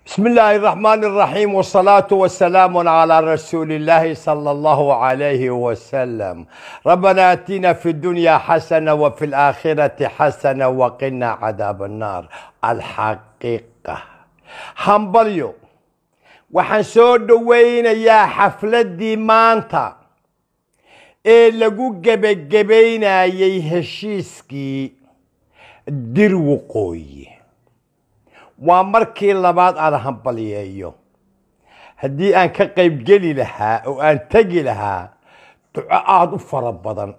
بسم الله الرحمن الرحيم والصلاة والسلام على رسول الله صلى الله عليه وسلم ربنا اتنا في الدنيا حسنة وفي الآخرة حسنة وقنا عذاب النار الحقيقة همبليو waxaan soo dhowaynayaa xafladdii maanta ee lagu gebagabaynayay heshiiskii dir waqooyi waa markii labaad aan hambalyeeyo haddii aan ka qaybgeli lahaa oo aan tegi lahaa duco aada u fara badan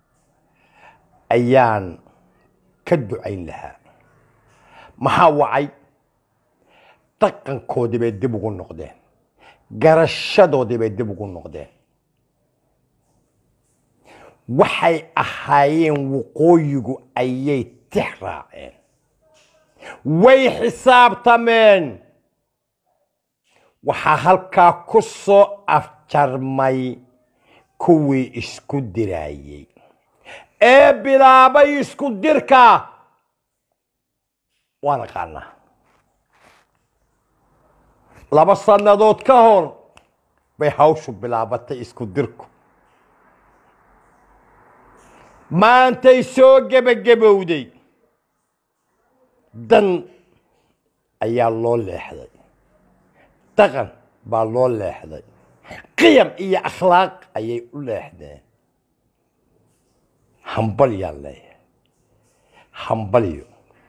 ayaan ka ducayn lahaa maxaa wacay dhaqankoodii bay dib ugu noqdeen garashadoodii bay dib ugu noqdeen waxay ahaayeen waqooyigu ayay tix raaceen way xisaabtameen waxaa halkaa ku soo afjarmay kuwii isku diraayey ee bilaabay isku dirka waan aqaanaa laba sannadood ka hor bay hawshu bilaabatay isku dirku maantay soo gebagabowday dan ayaa loo leexday dhaqan baa loo leexday qiyam iyo akhlaaq ayay u leexdeen hambalyaan leeyahay hambalyo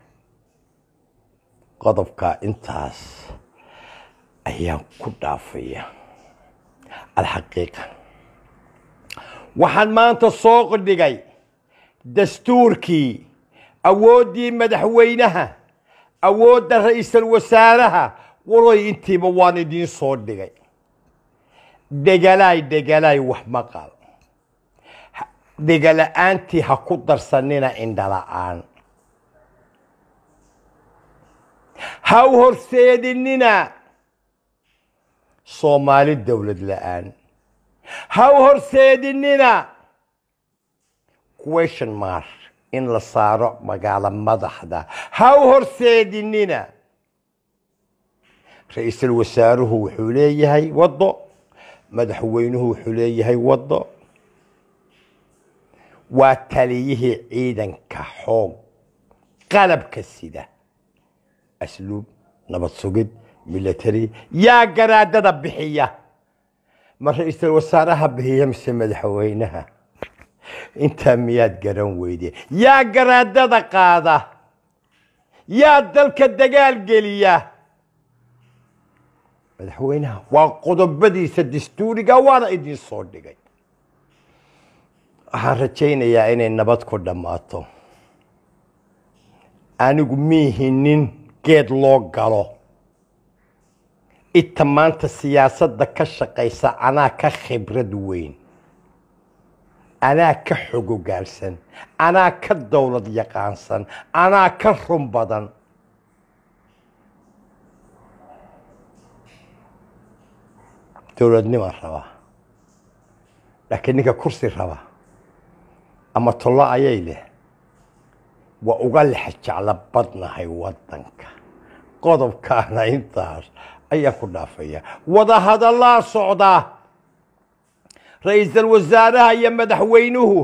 qodobkaa intaas ayaan ku dhaafaya alxaqiiqa waxaan maanta soo qodhigay dastuurkii awooddii madaxweynaha awoodda ra-iisul wasaaraha waroy intiiba waan idiin soo dhigay dhegalaay dhegalaay wax maqal dhegala-aantii ha ku darsanina indhala-aan ha u horseedinina soomaali dowlad la-aan ha u horseedinina question mark in la saaro magaalo madaxda ha u horseedinina ra-iisul wasaaruhu wuxuu leeyahay waddo madaxweynuhu wuxuu leeyahay waddo waa taliyihii ciidanka xoog qalabka sida asluub nabad sugid military yaa garaadada bixiya ma ra-iisul wasaaraha bixiya mise madaxweynaha intaa miyaad garan weyde yaa garaadada qaada yaa dalka dagaal geliya madaxweynaha waa qodobadiisa dastuuriga waana idiin soo dhigay waxaan rajaynayaa inay nabad ku dhammaato anigu miihinin geed loo galo inta maanta siyaasadda ka shaqaysa anaa ka khibrad weyn anaa ka xogogaalsan anaa ka dowlad yaqaansan anaa ka run badan dowladnimaa rabaa laakiin ninka kursi raba ama tollo ayay leh waa uga lex jeclo badnahay waddanka qodobkaana intaas ayaan ku dhaafaya wadahadallaa socdaa ra-iisul wasaaraha iyo madaxweynuhu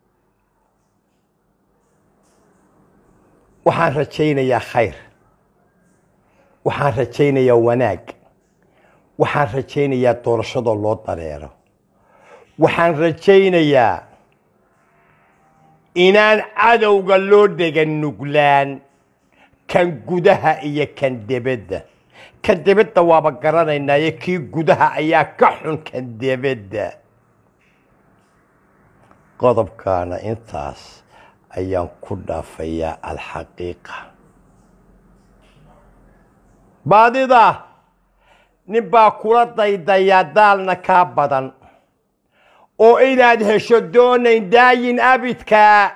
waxaan rajaynayaa khayr waxaan rajaynayaa wanaag waxaan rajaynayaa doorashadoo loo dareero waxaan rajaynayaa inaan cadowga loo dhegan nuglaan kan gudaha iyo kan debedda kan debedda waaba garanaynaayo kii gudaha ayaa ka xun kan debedda qodobkaana intaas ayaan ku dhaafayaa alxaqiiqa baadida nin baa kula daydayaa daalna kaa badan oo inaad hesho doonayn daayin abidkaa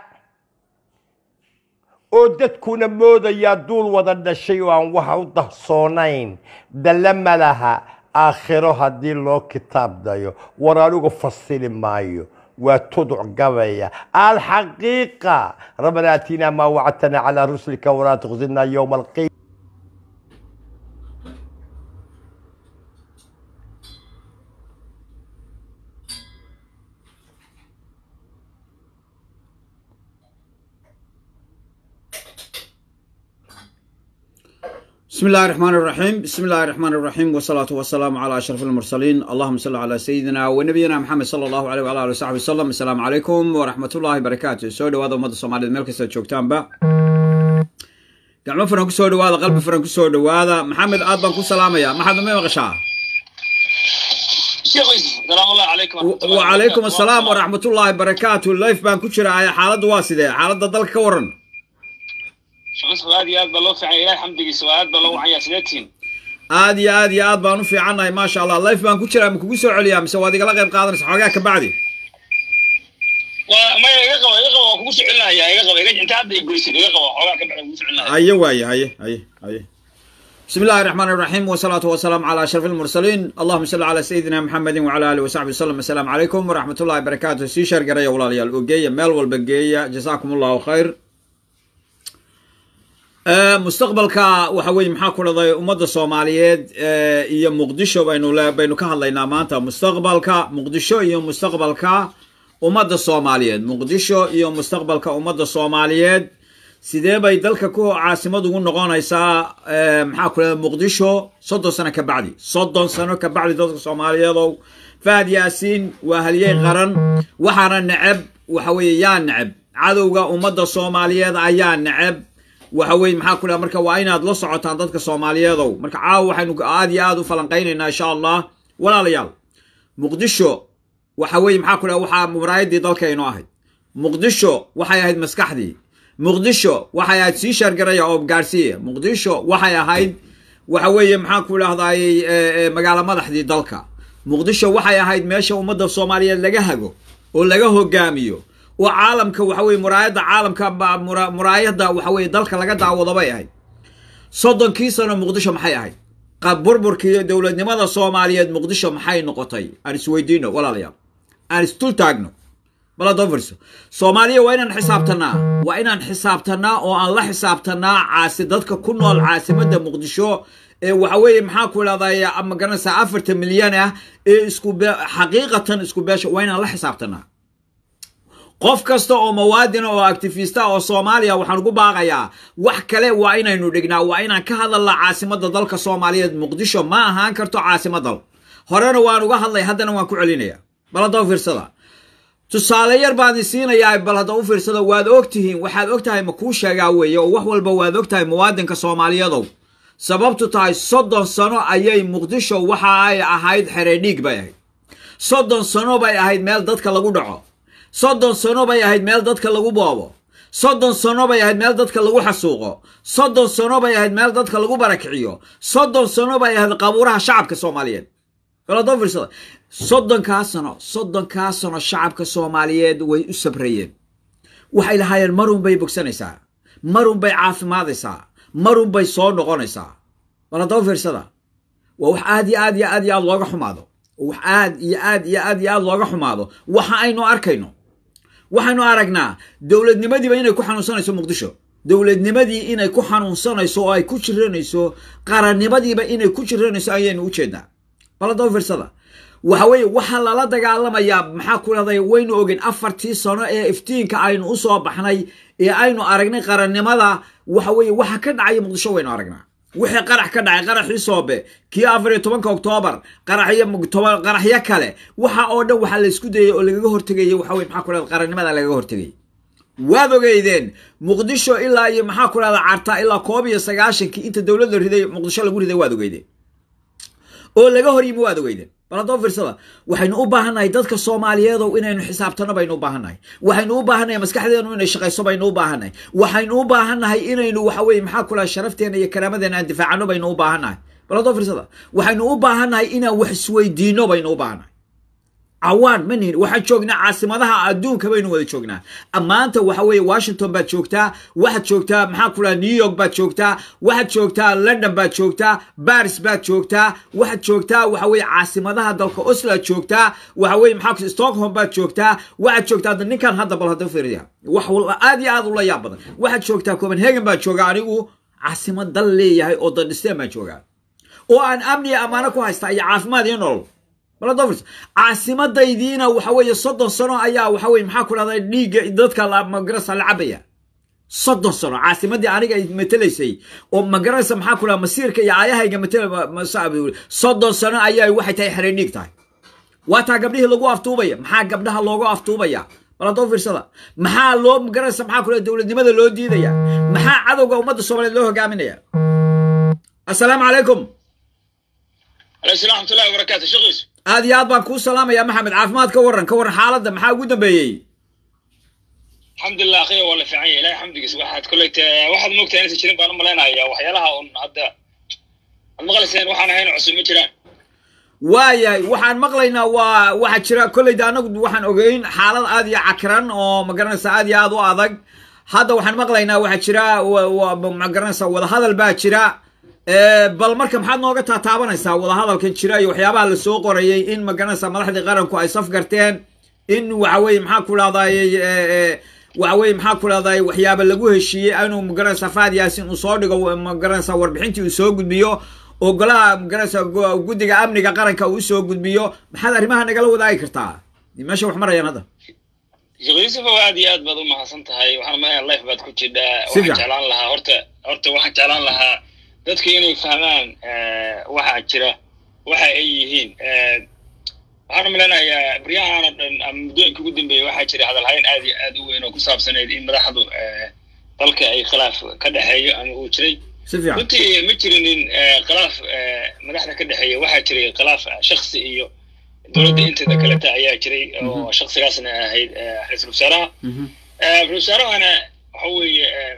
oo dadkuna moodayaa duul wada dhashay oo aan waxa u darsoonayn dalle ma laha aakhiro haddii loo kitaab dayo war anigu fasili maayo waa tuduc gabaya alxaqiiqa rabbana aatina maa wacadtana calaa rusulika walaa tukhzina yowma alqiya بسم الله الرحمن الرحيم بسم الله الرحمن الرحيم والصلاة والسلام على أشرف المرسلين اللهم صل على سيدنا ونبينا محمد صلى الله عليه وعلى آله وصحبه وسلم السلام عليكم ورحمة الله وبركاته سو دhowaada ummadda soomaaliyed meel kasta joogtaanba gacmo furan ku soo dhowaada qalbi furan ku soo dhowaada maxamed aad baan ku salaamaya maxaad ma maqashaa السلام الله عليكم ورحمة الله وعليكم وبركاته. السلام ورحمة الله وبركاته life baan ku jira xaaladda waa sidee xaaladda dalka ka waran شخص aad iyo aad baa loo fiican ilahay xamdigiisa waa aad baa loo wacanyaa sideetiin aad iyo aad iyo aad baan u fiicannahay maasha allah life baan ku jiraa ma kugu soo celiyaa mise waad igala qayb qaadanaysa xoogaa ka bacdi waa maya iga qabo iga qabo waa kugu socelinaya iga qabo iga inta hadda igoysid iga qabo xoogaa ka bacda kugu socelinaya haye waaye haye haye haye بسم الله الرحمن الرحيم والصلاة والسلام على أشرف المرسلين اللهم صل على سيدنا محمد وعلى آله وصحبه وسلم السلام عليكم ورحمة الله وبركاته سي شر قرية ولا ليال أوجية ميل والبقية جزاكم الله خير آه، مستقبلka waxa weeye maxaa ku dhacday ummadda Soomaaliyeed ee, iyo Muqdisho baynu le baynu ka hadlaynaa maanta mustaqbalka Muqdisho iyo mustaqbalka ummadda Soomaaliyeed Muqdisho iyo mustaqbalka ummadda Soomaaliyeed sidee bay dalka ku caasimad ugu noqonaysaa ee, maxaa ku dhacday Muqdisho soddon sano ka bacdi soddon sano ka bacdi dadka Soomaaliyeedow Faad Yaasiin waa halyey qaran waxaana neceb waxa weeye yaa neceb cadowga ummadda Soomaaliyeed ayaa neceb waxa weeye maxaa ku dhaha marka waa inaad la socotaan dadka soomaaliyeedow marka caawa waxaynu aad iyo aad u falanqaynaynaa insha allah walaalayaal muqdisho waxa weeye maxaa ku dhaha waxaa muraayadii dalkaynu ahayd muqdisho waxay ahayd maskaxdii muqdisho waxay ahayd sii shaargaraya oo gaarsiiya muqdisho waxay ahayd waxa weeye maxaa ku dhahdaayey magaalo madaxdii dalka muqdisho waxay ahayd meesha ummadda soomaaliyeed laga hago oo laga hogaamiyo oo caalamka waxa weye muraayadda caalamka ba- mura- muraayadda waxa weye dalka laga daawado bay ahayd soddonkii sano muqdisho maxay ahayd qab burburkii dowladnimada soomaaliyeed muqdisho maxay noqotay aan isweydiino walaalayaal aan isdul taagno bal hadoo fiirso soomaaliya waa inaan xisaabtanaa waa inaan xisaabtanaa oo aan la xisaabtanaa caasi dadka ku nool caasimadda muqdisho ee waxa weeye maxaa ku idhahday ama garanaysaa afartan milyan ah ee isku be xaqiiqatan isku beesha waa inaan la xisaabtanaa qof kasta oo muwaadina oo activista oo soomaaliya waxaan ugu baaqayaa wax kale waa inaynu dhignaa waa inaan ka hadalnaa caasimadda dalka soomaaliyeed muqdisho ma ahaan karto caasimad dal horena waan uga hadlay haddana waan ku celinaya bal hadda u fiirsada tusaale yar baan idin siinayaa bal hadda u fiirsada waad ogtihiin waxaad ogtahay ma kuu sheegaa weeye oo wax walba waad ogtahay muwaadinka soomaaliyadow sababtu tahay soddon sano ayay muqdisho waxa ay ahayd xeredhiig bay ahayd soddon sano bay ahayd meel dadka lagu dhaco soddon sano bay ahayd meel dadka lagu boobo soddon sano bay ahayd meel dadka lagu xasuuqo soddon sano bay ahayd meel dadka lagu barakiciyo soddon sano bay ahayd qabuuraha shacabka soomaaliyeed baladoo fiirsada soddonkaa sano soddonkaa sano shacabka soomaaliyeed way u sabrayeen waxay lahaayeen marun bay bogsanaysaa marun bay caafimaadaysaa marun bay soo noqonaysaa baladoo fiirsada waa wax aad iyo aad iyo aad iyo aad looga xumaado wax aad iyo aad iyo aad iyo aad looga xumaado waxa aynu arkayno waxaynu aragnaa dowladnimadiiba inay ku xanuunsanayso muqdisho dowladnimadii inay ku xanuunsanayso oo ay ku jiranayso qarannimadiiba inay ku jiranayso ayaynu u jeednaa baladoo fiirsada waxa weeye waxaa lala dagaalamayaa maxaa ku dhahday waynu ogeyn afartii sano ee iftiinka aynu u soo baxnay ee aynu aragnay qarannimada waxa weeye waxa ka dhacaya muqdisho waynu aragnaa wixii qarax ka dhacay qaraxii soobe kii afar iyo tobanka oktoobar qaraxyo toban qaraxyo kale waxa oo dhan waxaa la isku dayay oo lagaga hortegayay waxa weye maxaa ku dhahda qarannimada lagaga hortegayay waad ogeydeen muqdisho ilaa iyo maxaa ku dhahda carta ilaa koob iyo sagaashankii inta dowladda riday muqdisho lagu riday waad ogeydeen oo laga hor yimi waad ogeydeen bal haddoo fiirsada waxaynu u baahannahay dadka soomaaliyeedow inaynu xisaabtano baynu u baahannahay waxaynu u baahannahay maskaxdeenu inay shaqayso baynu u baahannahay waxaynu u baahannahay inaynu waxa weye maxaa ku laha sharafteena iyo karaamadeenna aan difaacano baynu u baahannahay bal haddoo fiirsada waxaynu u baahannahay inaan wax isweydiino baynu u baahannahay cawaan ma nihin waxaan joognaa caasimadaha adduunka baynu wada joognaa maanta waxa weeye washington baad joogtaa waxaad joogtaa maxaa ku dhaha new york baad joogtaa waxaad joogtaa london baad joogtaa baris baad joogtaa waxaad joogtaa waxa weeye caasimadaha dalka osload joogtaa waxa weeye maxaa ku stockholm baad joogtaa waxaad joogtaa hadda ninkan hadda bal hadda fiiriya wax aad iyo aad ula yaab badan waxaad joogtaa copenhagen baan joogaa anigu caasimad dal leeyahay oo dandhisteen baan joogaa oo aan amni iyo ammaano ku haystaa iyo caafimaad iyo nolol baladofris caasimadaydiina waxa weeye soddon sano ayaa waxa weye maxaa ku dhahda dhiigga dadka magarasa la cabaya soddon sano caasimadii aniga ay matelaysay oo magaranaysa maxaa ku dhaha masiirka iyo aayahayga matela soddon sano ayaa waxay tahay xereniig tahay waa taa gabdhihii lagu aftuubaya maxaa gabdhaha loogu aftuubaya bal haddoo fiirsada maxaa loo magaranaysa maxaa ku dhaha dowladnimada loo diidaya maxaa cadowga ummadda soomaaliyeed loo hogaaminaya assalaamu calaykum alaykum salam raxmatullahi wabarakaatu sheekhiisu aad iyo aad baan kuu salaamaya maxamed caafimaad ka waran ka waran xaaladda maxaa ugu dambeeyey alxamdulilah akhiya waa la fiican yahay ilahay xamdigiisa waxaad kolley waxaad moogtahay inaysan jirin baan u malaynaya waxyaalaha un hadda ad maqlayseen waxaan ahayn cusub ma jiraan waayahay waxaan maqlaynaa waa waxaa jira kolleyda anagu waxaan ogeyn xaalad aad iyo cakran oo magaranaysa aad iyo aad u adag hadda waxaan maqlaynaa waxaa jira magaranaysa wadahadal baa jira bal marka maxaad nooga taataabanaysaa wadahadalkan jira iyo waxyaabaha lasoo qorayay in magaranaysa madaxdii qaranku ay safgarteen in waxa weye maxaa ku dhahday waxa weye maxaa ku dhahday waxyaaba lagu heshiiyey inuu magaranaysa faad yaasin uu soo dhigo magaranaysa warbixintii uu soo gudbiyo oo golaha magaranaysa guddiga amniga qaranka uu usoo gudbiyo maxaad arrimaha nagala wadaagi kartaa meesha wax marayaan hadda sheekh yuusufow aad iyo aad baad u mahadsan tahay waxaan maya life baad ku jidhaa Si waxaan fiican. jeclaan lahaa horta horta waxaan jeclaan lahaa dadku inay fahmaan waxaa jira waxa ay yihiin waxaan u malaynayaa baryahan oo dhan ama muddooyinka ugu dambeeyey waxaa jira hadalhayn aad iyo aad u weyn oo ku saabsaneyd in madaxdu eh, dalka ay khilaaf ka dhexeeyo ama uu jiray si fiican runtii ma jirinin eh, khilaaf eh, madaxda ka dhexeeya waxaa jiray khilaaf eh, shakhsi iyo dowladda inteeda kaleta ayaa jiray oo shakhsigaasna ahayd eh, ra-iisul wasaaraha Mhm. Eh, ra-isul wasaarahana waxa weeye eh,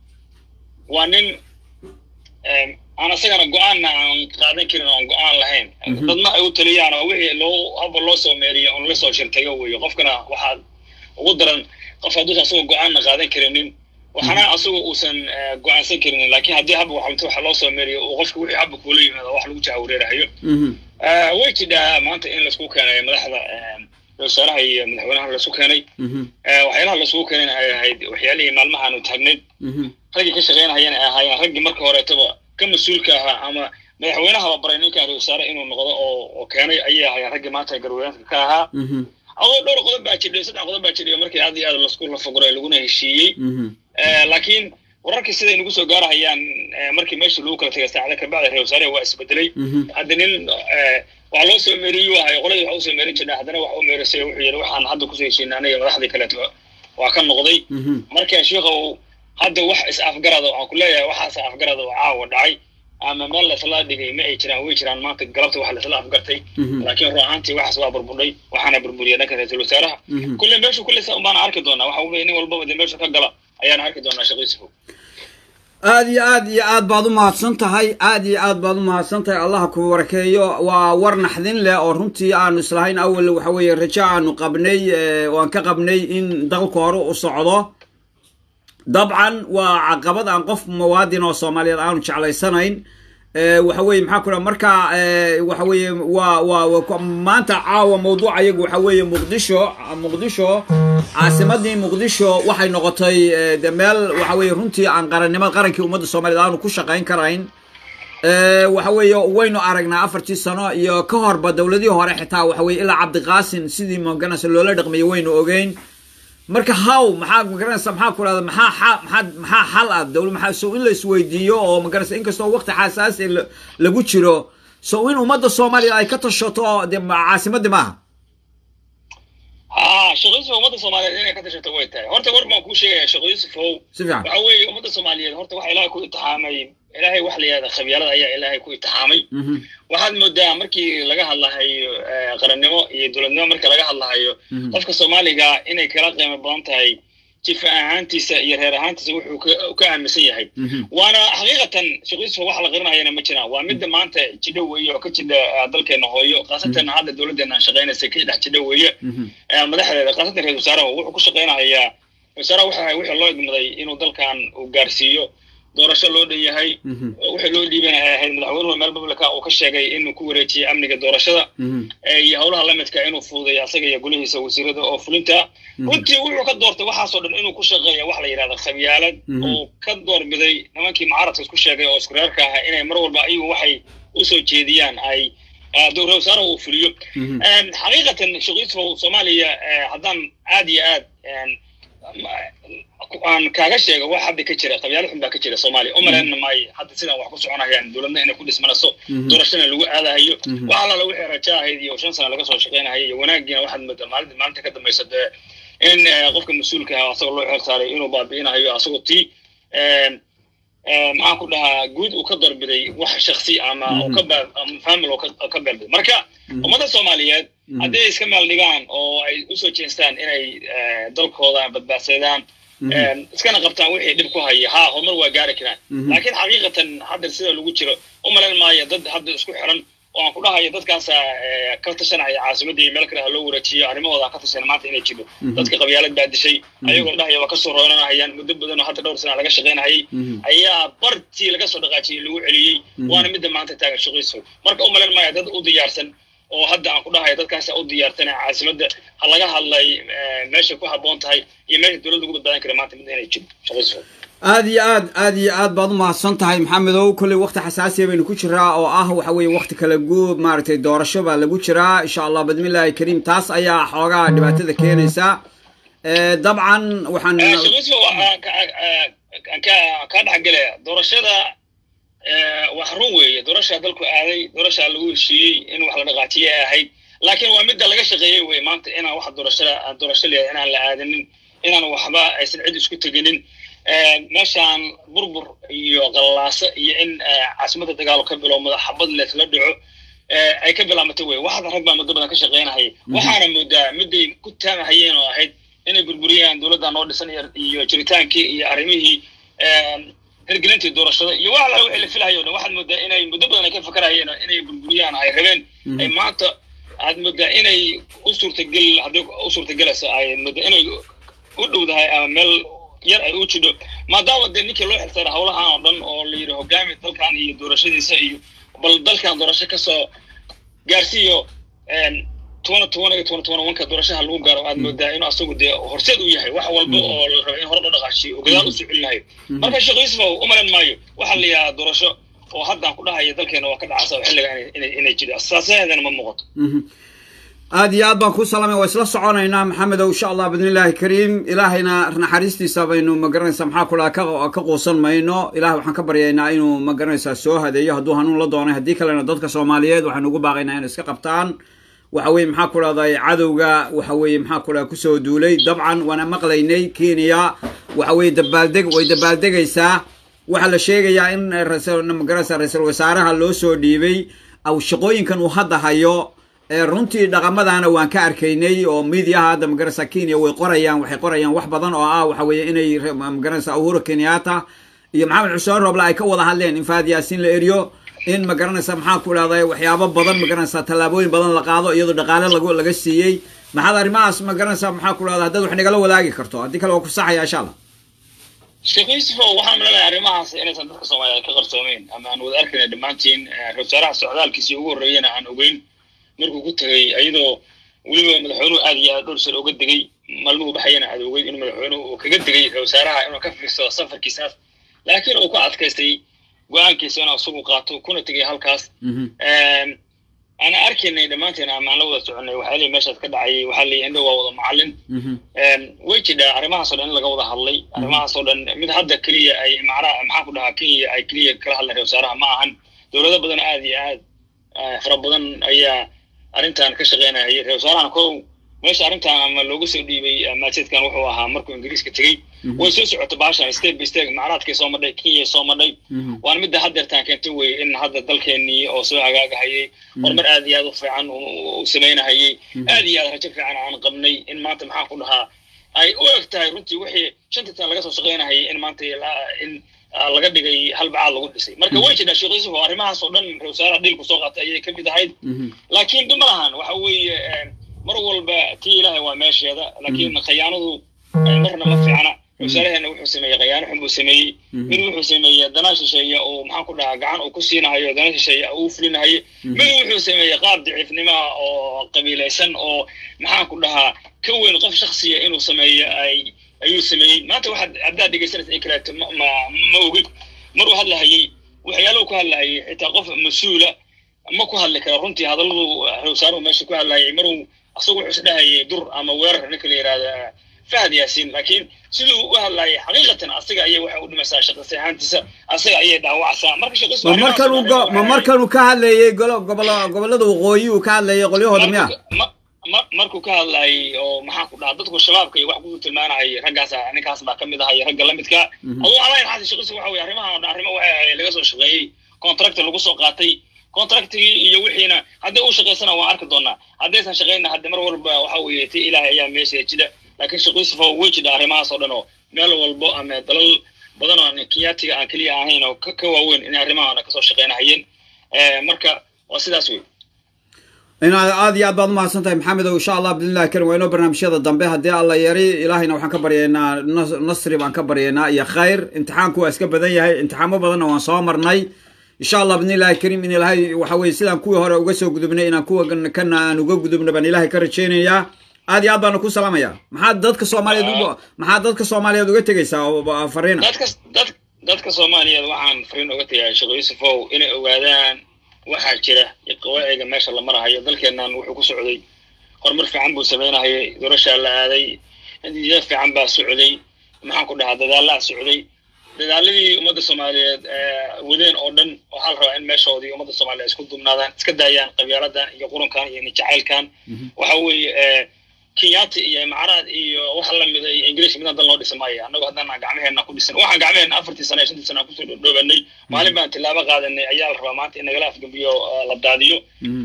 waa nin eh, aan asagana go-aanna aan qaadan karin oo aan go-aan lahayn Mhm. dadna ay u taliyaan oo wixii loo haba loo soo meeriyo on la soo shirtayo weeye qofkana waxaad ugu daran qof hadduusan asagoo go-aanna qaadan karinin waxana asagoo uusan eh, go-aansan karinin laakiin haddii haba waxamta waxa loo soo meeriyo oo qofka wixii haba kuula yimaado wax lagu jahawareerahayo Mhm. Eh, way jidhaa maanta in laisku keenay madaxda eh, ra-isul wasaaraha iyo madaxweynaha laisku keenay Mhm. Eh, waxyaalaha laisugu keenayna ay ahayd waxyaalihii maalmahaanu taagnayd Mhm. raggii ka shaqaynahayana ay ahaayeen raggii marka horeetaba ka mas-uulka ahaa ama madaxweynahaba baray ninkan ra-isul wasaare inuu noqdo oo oo keenay ayay ahaayeen raggii maanta garweynaanka ka ahaa Mhm. adoo dhowr qodob baa jidhay saddex qodob baa jidhay markii aad iyo aad lasku lafaguray laguna heshiiyey Mhm. Eh, laakiin wararkii siday nagu soo gaarahayaan eh, markii meeshii lagu kala tegay saacada kabacdi ra-isul wasaare waa isbedelay Mhm. hadda nin eh, wax loo soo meeriyuu ahay qoladii wax usoo meerin jirnay haddana wax u meerisay wuxuu yidhi waxaan hadda kusoo heshiinay aniga madaxdii kaleeto waa ka noqday Mhm. marka sheikhow hadda wax is afgarada waxaan ku leeyahay waxaas afgarada oo caawa dhacay ama meel laisla dhigay ma ay jiraan way jiraan maanta galabta wax laisla afgartay Mhm. laakiin run ahaantii waxaas waa burburdhay waxaana burburiyay dhanka ra-iisul wasaaraha Mhm. kulle meeshu kulle sa unbaana arki doonaa waxa weye nin walbaba dee meeshu ka gala ayaan arki doonaa sheekh yuusufow aad iyo aad iyo aad baad u mahadsan tahay aad iyo aad baad u mahadsan tahay allah ku barakeeyo waa war naxdin leh oo runtii aanu islahayn awal waxa weeye rajo aanu qabnay eh, waan ka qabnay in dalku hore u socdo dabcan waa caqabad aan qof muwaadin oo soomaaliyeed aanu jeclaysanayn Eh, waxa weeye maxaa ku dhaha marka eh, waxa weeye waa waa waa ku- maanta caawa mawduuca iyagu waxa weeye muqdisho muqdisho caasimadii muqdisho waxay noqotay eh, de meel waxa weeye runtii aan qarannimada qarankii ummadda soomaaliyeed aanu ku shaqayn karayn Eh, waxa weeye waynu aragnaa afartii sano iyo ka horba dowladihii hore xitaa waxa weeye ilaa cabdiqaasin sidii magaranaysa loola dhaqmayay waynu ogeyn marka haw maxaa magaranaysa maxaa ku dhahda maxaa xa- maxaa maxaa xal ah dowla maxaa so in la isweydiiyo oo magaranaysa inkastoo waqti xasaasi la- lagu jiro so in ummadda soomaaliya ay ka tashato de caasimadii maaha ha sheekh yuusuf ummadda soomaaliyeed inay ka tashato way tahay horta war baan kuu sheegaya sheekh yuusufow si fiican waxa weeye ummadda soomaaliyeed horta waxa ilaahay ku itixaamay ilaahay wax la yihahda khabyaalada ayaa ilaahay ku itixaamay Mhm, waxaad moodaa markii laga hadlahayo eh, qarannimo iyo dowladnimo marka laga hadlahayo Mhm. qofka soomaaliga inay kala qiimo badan tahay jifa ahaantiisa iyo reer ahaantiisa wuxuu ka- ka aaminsan yahay mhm, waana xaqiiqatan sheekh yuusuf wax la qirinayana ma jiraan waa midda maanta jidho weeye oo ka jidha eh, dalkeena hooyo khaasatan hadda dowladdeena aan shaqaynaysa ka dhex jidho weeye mhm, eh, madaxdeeda khaasatan ra-isul wasaaraha wuxuu ku shaqaynayaa wasaaraha waxa wixii loo idmaday inuu dalkan uu gaarsiiyo doorasho loo dhan yahay mhm, wixii loo dhiibana ay ahayd madaxweynuhu meel bablika uu ka sheegay inuu ku wareejiyey amniga doorashada mhm, eh, iyo howlaha la midka inuu fududeeyo asaga iyo golihiisa wasiirada oo fulinta runtii wuxuu ka doortay waxaasoo dhan inuu ku shaqeeya wax la yidhahda khabyaalad Mhm. oo ka doorbiday nimankii mucaaradka isku sheegay oo isku reerka ahaa inay mar walba ayagu waxay usoo jeediyaan ay eh, dowra wasaaraha uu fuliyo mhm. Een, xaqiiqatan sheekh yuusuf soomaaliya eh, haddaan aad iyo aad een, ma- aan kaaga sheego wax hadda ka jira qabyaalo xun baa ka jira soomaaliya u malaynna maayo hadda sidaan wax ku soconayaan dowladna inay ku dhismanayso doorashana lagu aadahayo wax allaala wixii raja ahayd iyo shan sana laga soo shaqaynahayo iyo wanaagiina waxaad moodaa maalinta maalinta ka dambaysa dee in qofka mas-uulka ah asagoo loo xeel saaray inuu baabi'inahayo asagoo tii maxaan ku dhahaa guud uu ka darbiday wax shaksi ama ka famil oo ka beelbiday marka ummadda soomaaliyeed haddii ay iska meel dhigaan oo ay usoo jeestaan inay dalkooda badbaadsadaan iskana qabtaan wixii dhib ku haya ha horumar waa gaari karaan laakiin xaqiiqatan hadda sida lagu jiro u malayn maayo dad hadda isku xiran oo aan ku dhahayo dadkaasa ka tashanaya caasimadda iyo meel kale ha loo wareejiyo arrimahooda ka tashan maanta inay jiro dadka qabyaalad baa dishay ayagoo dhahaya waa kasoo roonanahayaan muddo badan oo hadda dhowr sana laga shaqaynahayay ayaa bartii laga soo dhaqaajiyey lagu celiyey waana midda maanta taagan shaqayso marka u malayn maayo dad u diyaarsan oo hadda aan ku dhahayo dadkaasa u diyaarsan caasimadda ha laga hadlay meesha ku habboon tahay iyo meesha dowladda ugu badbaadan kara maanta midda inay jiro shaqayso aad iyo aad aad iyo aad baad u mahadsan tahay maxamedow kolley wakti xasaasiya baynu ku jiraa oo ah waxa weeye wakti kala guub maaragtay doorasho baa lagu jiraa insha allah bismillahi kariim taas ayaa xoogaa dhibaatada keenaysa dabcan waxaan kaa dhexgelaya doorashada wax run weeye doorashaa dalku aaday doorashaa lagu heshiiyey in wax la dhaqaajiye ay ahayd laakiin waa midda laga shaqeeyey wey maanta inaan wax doorashada doorasho leeyahay inaan la aadanin inaan waxba aysan cid isku teginin meeshaan burbur iyo qallaaso iyo in caasimadda dagaalo ka bilowmada xabad leesla dhaco ay ka bilaamatay wey waxaad rag baa muddo badan ka shaqaynahayay waxaana moodaa midday ku taamahayeen oo ahayd inay burburiyaan dowladda noo dhisan iyo jiritaankii iyo arrimihii hirgelintii doorashada iyo wax alla wixii la filahayo dhan waxaad moodaa inay muddo badan ay ka fakarayeen inay burburiyaan ay rabeen ay maanta aad moodaa inay u suurtagel hadday u suurtagelayso ay moodaa inay u dhowdahay ama meel yar ay u jidho maadaama dee ninkii loo xilsaaray howlahan oo dhan oo la yidhi hogaami dalkan iyo doorashadiisa iyo bal dalkan doorasho kasoo gaarsiiyo tobana toban iyo tobana toban wanka doorashaha lagu gaaro aad moodaa inuu asagu dee horseed u yahay wax walba oo la raba in hore loo dhaqaashiyo oo gadaal usoo celinayo marka sheekh yuusuf u malan maayo waxaa la yidhaha doorasho oo haddaan ku dhahayo dalkeena waa ka dhacasa xilliga inay jiro asaasaheedana ma muuqato aad iyo aad baan kuu salaamay waa isla soconaynaa maxamedow insha allah bidnillahi kariim ilaahayna naxariistiisa baynu magaranaysaa maxaa ku dhaha ka quusan mayno ilaah waxaan ka baryaynaa inuu magaranaysaa soo hadeeyo hadduu hanuun la doonay haddii kalena dadka soomaaliyeed waxaynu ugu baaqaynaa inay iska qabtaan waxa weye maxaa ku dhahday cadowga waxa weeye maxaa ku dhaha kusoo duulay dabcan waana maqlaynay kenya waxa weye dabaaldeg way dabaaldegaysaa waxaa la sheegayaa in magaranaysaa ra-iisul wasaaraha loo soo dhiibay aw shaqooyinkan uu hadda hayo runtii dhaqamadana waan ka arkaynay oo midiyaha hadda magaranaysa kenya way qorayaan waxay qorayaan wax badan oo ah waxa weeye inay magaranaysa uhuru kenyatta iyo maxamed xuseen roble ay ka wada hadleen in faad yaasiin la eriyo in magaranaysa maxaa ku dhahday waxyaabo badan magaranaysa tallaabooyin badan la qaado iyadoo dhaqaale lagu laga siiyey maxaad arrimahaas magaranaysa maxaa ku dhahda haddaad wax nagala wadaagi karto haddii kale waa ku saxaya insha allah sheekh yuusuf waxaan maleenahay arrimahaas inaysan dadka soomaaliyeed ka qarsoomeyn ama aan wada arkayna dhammaantiin ra-isul wasaaraha socdaalkiisii ugu horreeyana aan ogeyn markuu ku tegey iyadoo weliba madaxweynuhu aad iyo aad dhowr sar uga degay maalmuhu baxayana aad ogeyd inuu madaxweynuhu uu kaga degay ra wasaaraha inuu ka fiirsado safarkiisaas laakiin uu ku adkaystay go-aankiisa inuu isagu qaato kuna tegay halkaas ana arkaynay dhammaanteen amaan la wada soconay waxaa leeyahy meeshaas ka dhacayay waxaa leeyahy indho waa wada macallin way jidhaa arrimahaasoo dhan in laga wada hadlay arrimahaasoo dhan mid hadda keliya ay macnaha maxaa ku dhahaa kenya ay keliya kala hadleen ra wasaaraha ma ahan dowlado badan aad iyo aad fara badan ayaa arrintan ka shaqaynayay ra wasaarahan kow meesha arrintan ama loogu soo dhiibay maajeedkan wuxuu ahaa markuu ingiriiska tegey way soo socota baashan step by step macraadkay soo madhay kenya soo madhay waana midda haddeertaan keentay wey in hadda dalkeenii oo soo hagaagahayay horumar aad iyo aad u fiican u samaynahayay aad iyo aad rajo fiican aan qabnay in maanta maxaan ku dhahaa ay u eg tahay runtii wixii shanta tan laga soo shaqaynahayay in maanta in laga dhigay hal bacaad lagu dhisay marka way jirtaa sheekh yuusuf oo arrimahaas oo dhan ra-wasaaraha dhiilku soo qaatay ayay ka mid ahayd laakiin dhib ma lahan waxa weeye mar walba tii ilaahay waa meesheeda laakiin khayaanadu marna ma fiicna wasaaraheena wuxuu sameeyey khayaano xun buu sameeyey mid wuxuu sameeyey danaa shisheeye oo maxaan ku dhahaa gacan uu ku siinahayo dana shisheeye uu fulinahayo mid wuxuu sameeyey qaab daciifnimaa oo qabiilaysan oo maxaan ku dhahaa ka weyn qof shaksiya inuu sameeyo ay ayuu sameeyey maanta waxaad haddaad dhegaysanaysa in kaleeto ma ma ma ogid maruu hadlahayey waxyaalahu ku hadlahayay xitaa qof mas-uula ma ku hadli kara runtii hadalladu wasaaruhu meesha ku hadlahayay maruu asagu wuxuu isdhahayay dur ama weerar ninka la yidhahda fahad yaasiin laakiin siduu u hadlayay xaqiiqatan asaga ayay waxay u dhimaysaa shaqasi ahaantiisa asaga ayay dhaawacsaa marka shaqis ma markan uu go- ma markan uu ka hadlayay golo gobolo gobollada waqooyi uu ka hadlayay qolyahooda miya markuu ka hadlayay oo maxaa ku dhaha dadku shabaabka iyo wax ku tilmaanayay raggaas ninkaas baa kamid ahaa iyo ragga la midka aduu alayn xasi shaqisi waxa weye arrimaha oo dhan arrimo waxay ahayd laga soo shaqeeyey contract lagu soo qaatay contractigii iyo wixiina haddii uu shaqaysana waan arki doonaa haddaysan shaqayna hadde mar walba waxa weeye ti ilaahay ayaa meesha jida laakiin shaqaysifa way jidha arrimahaas oo dhan oo meel walbo ama dalal badan oo aan kenyaatiga aan keliya ahayn oo ka ka waaweyn inay arrimahaana kasoo shaqaynahayeen marka waa sidaas wey inaad aad iyo aad baad umahadsan tahay maxamed ow insha allah bidnillahi karim waa inoo barnaamijyada dambe haddii alla yari ilaahayna waxaan ka baryaynaa nas- nasri baan ka baryaynaa iyo khayr imtixaanku waa iska badan yahay imtixaamo badanna waan soo marnay insha allah bidnillahi karim in ilaahay waxa weye sidaan kuwii hore uga soo gudubnay inaan kuwa kana aan uga gudubna baan ilaahay ka rajaynayaa aad iyo aad baana ku salaamaya maxaad dadka soomaaliyeed uga maxaad dadka soomaaliyeed uga tegaysaa oo fariina dadka dad dadka soomaaliyeed waxaan fariin uga tagaya sheekh yuusufow inay ogaadaan waxaa jira qawaaciga meesha la marahayo dalkeennan wuxuu ku socday horumar fiican buu samaynahayay doorashaa la aaday natiija fiican baa socday maxaan ku dhahaa dadaalaa socday dadaaladii ummadda soomaaliyeed wadeen oo dhan waxaa la rabaa in meeshoodii ummadda soomaaliyeed isku dumnaadaan iska daayaan qabyaaladan iyo qurunkan iyo nijacaylkan waxa weeye kenyaati iyo imaraad iyo waxa lamida iyo ingiriis midaan dal noo dhisi maayo annagoo haddana gacmaheenna ku dhisan waxaan gacmaheenna afartii sana iyo shantii sana aan kusoo dhoobanay maalin baan tilaabo qaadanay ayaa la rabaa maanta in nagala afgambiyo la daadiyo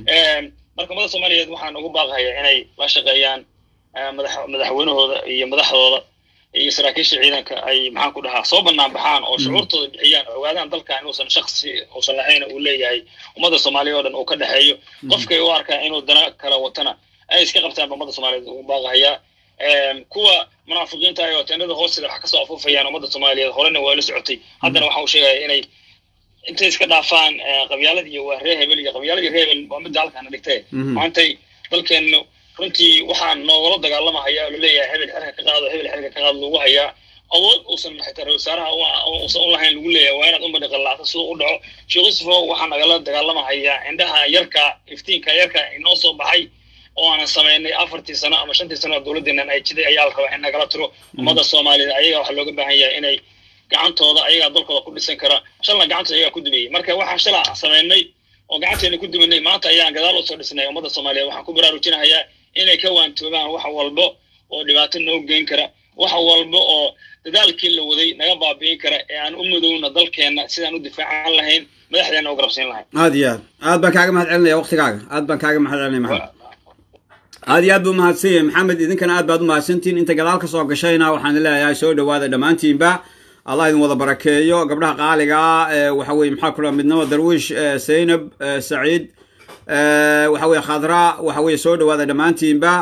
marka ummadda soomaaliyeed waxaan ugu baaqayaa inay la shaqeeyaan madax madaxweynahooda iyo madaxdooda iyo saraakiisha ciidanka ay maxaan ku dhahaa soo banaan baxaan oo shucuurtooda bixiyaan oo ogaadaan dalkan inuusan shaksi uusan lahayn uu leeyahay ummadda soomaaliya oo dhan uu ka dhexeeyo qofkay u arkaa inuu dana kala watana ay iska qabtaan ba ummadda soomaaliyeed ugu baaqahayaa kuwa munaafiqiinta ay oo teenada hoosteeda wax kasoo afuufayaan ummadda soomaaliyeed horena waa la socotay haddana waxa uu sheegaya inay intay iska dhaafaan qabyaalad iyo waa reer hebel iyo qabyaalad iyo reer hebel waa midda halkaana dhigtay maantay dalkeennu runtii waxaan noogala dagaalamahaya oo laleeyahay hebel xerka ka qaado hebel xerka ka qaado lagu hayaa awood uusan xitaa ra wasaaraha uusan u lahayn lagu leeyahay waa inaad ummadhi qallaacto siduu u dhaco sheekh yusufo waxaa nagala dagaalamahaya indhaha yarka iftiinka yarka inoo soo baxay oo aanan samaynay afartii sano ama shantii sano oo dowladdeennan ay jiday ayaa la rabaa in nagala tiro ummadda soomaaliyeed ayaga waxaa looga baahan yahay inay gacantooda ayagaa dalkooda ku dhisan kara shalna gacantooda ayagaa ku dumayey marka waxaan shala samaynay oo gacanteena ku dumanay maanta ayaan gadaal usoo dhisnay ummadda soomaaliyeed waxaan ku baraarujinahayaa inay ka waantoobaan wax walbo oo dhibaato noo geyn kara wax walba oo dadaalkii la waday naga baabi'in kara ee aan u madowna dalkeenna sidaan u difaacan lahayn madaxdeena u garabsiin lahayn aad iyo aad aad baan kaaga mahad celinaya waktigaaga aad baan kaaga mahad celinaya maxamed aad iyo aad buu mahadsan yahay maxamed idinkana aad baad u mahadsantihin inta gadaal ka soo gashayna waxaan leeyahay soo dhowaada dhammaantiinba allah idin wada barakeeyo gabdhaha qaaliga ah waxa weye maxaa kula midnimo darwiish zaynab saciid waxa weye khadra waxa weye soo dhowaada dhammaantiinba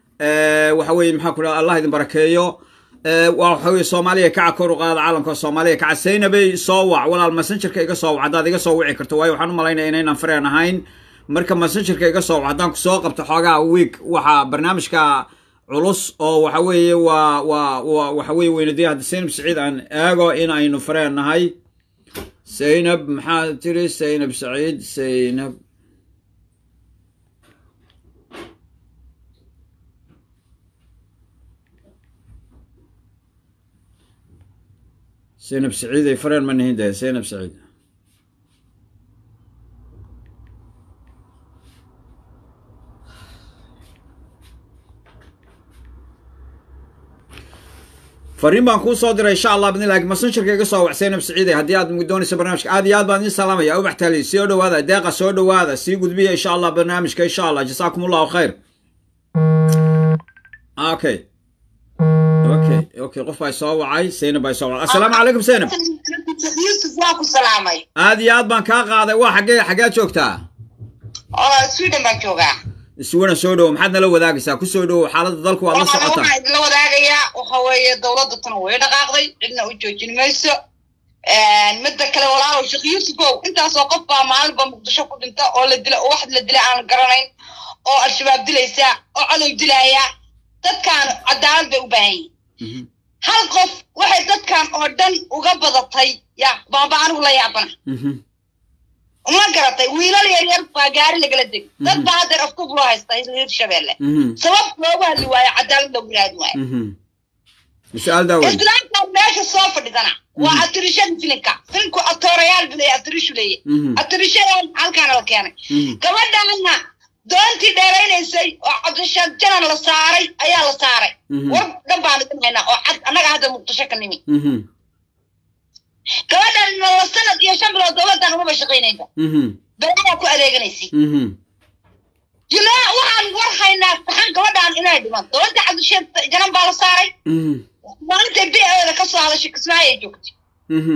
waxa weye maxaa kula allah idin barakeeyo waxa weye soomaaliya kaca kor u qaada caalamka soomaaliya kaca zaynabay soo wac walaal messengerka iga soo wac haddaad iga soo wici karto waayo waxaan u malaynaya inaynan fareen ahayn marka messengerka iga soo wac haddaan kusoo qabto xoogaa week waxaa barnaamijka culus oo waxa weeye waa waa waa waxa weye weynadiya hadda zaynab saciid aan eego in aynu fareen nahay zaynab maxaa tiri zaynab saciid zaynab zaynab saciid ay fareen ma nihin dee zaynab saciid fariin baan kuu soo diray insha allah bidnillahi messengerka iga soo wac zaynab saciide haddii aad doonayso barnaamijka aad iyo aad baan idin salaamaya ubax taali soo dhowaada deeqa soo dhowaada sii gudbiya insha allah barnaamijka insha allah jasaakum allahu khayr okay okay okay qof baa soo wacay zaynab baa soo wacay assalaamu calaykum zaynab yusuf waa ku salaamay aad iyo aad baan kaa qaaday waa xaggee xaggeed joogtaa oo sweden baan joogaa iswana soo dhowo maxaad nala wadaagaysaa ku soo dhowo xaaladda dalku waad la socotaa waxaan idinla wadaagayaa waxa weeye dowladda tan way dhaqaaqday cidna u joojin mayso midda kale walaalow sheekh yuusufow intaasoo qof baa maalinba muqdisho ku dhinta oo la dila oo wax la dila aan garanayn oo al-shabaab dilaysa oo cadow dilaya dadkan cadaalad bay u baahan yihin hal qof waxay dadkan oo dhan uga badatay ya baaba anigu la yaabana ma garatay wiilal yar yar baa gaari lagala degay dad baa haddeer afkub loo haysta hirshabeelle sabab loogu hadli waayo cadaalad loogu raadi waayo su-aal daaweyn islaamka meesha soo fadhidana waa atirishada filinka filinku atoorayaal buu leeyahay atirishu leeyahay Mhm. atirishada halkaana la keenay Mhm. gabadhaana doontii dheeraynaysay oo cabdishaad janan la saaray ayaa la saaray Mhm. war dhan baan idin haynaa oo cad annaga hadda muqdisho ka nimi Mhm. gabadhan la sanad iyo shan bilood dowladan umaba shaqaynaysa Mhm. balayaa ku adeeganaysay Mhm. yulaa waxaan war haynaa saxan gabadhaan inay dhiman dowladda cabdishaad janan baa la saaray Mhm. maalintay b oda ka soo hadashay kismaayo ay joogtay Mhm.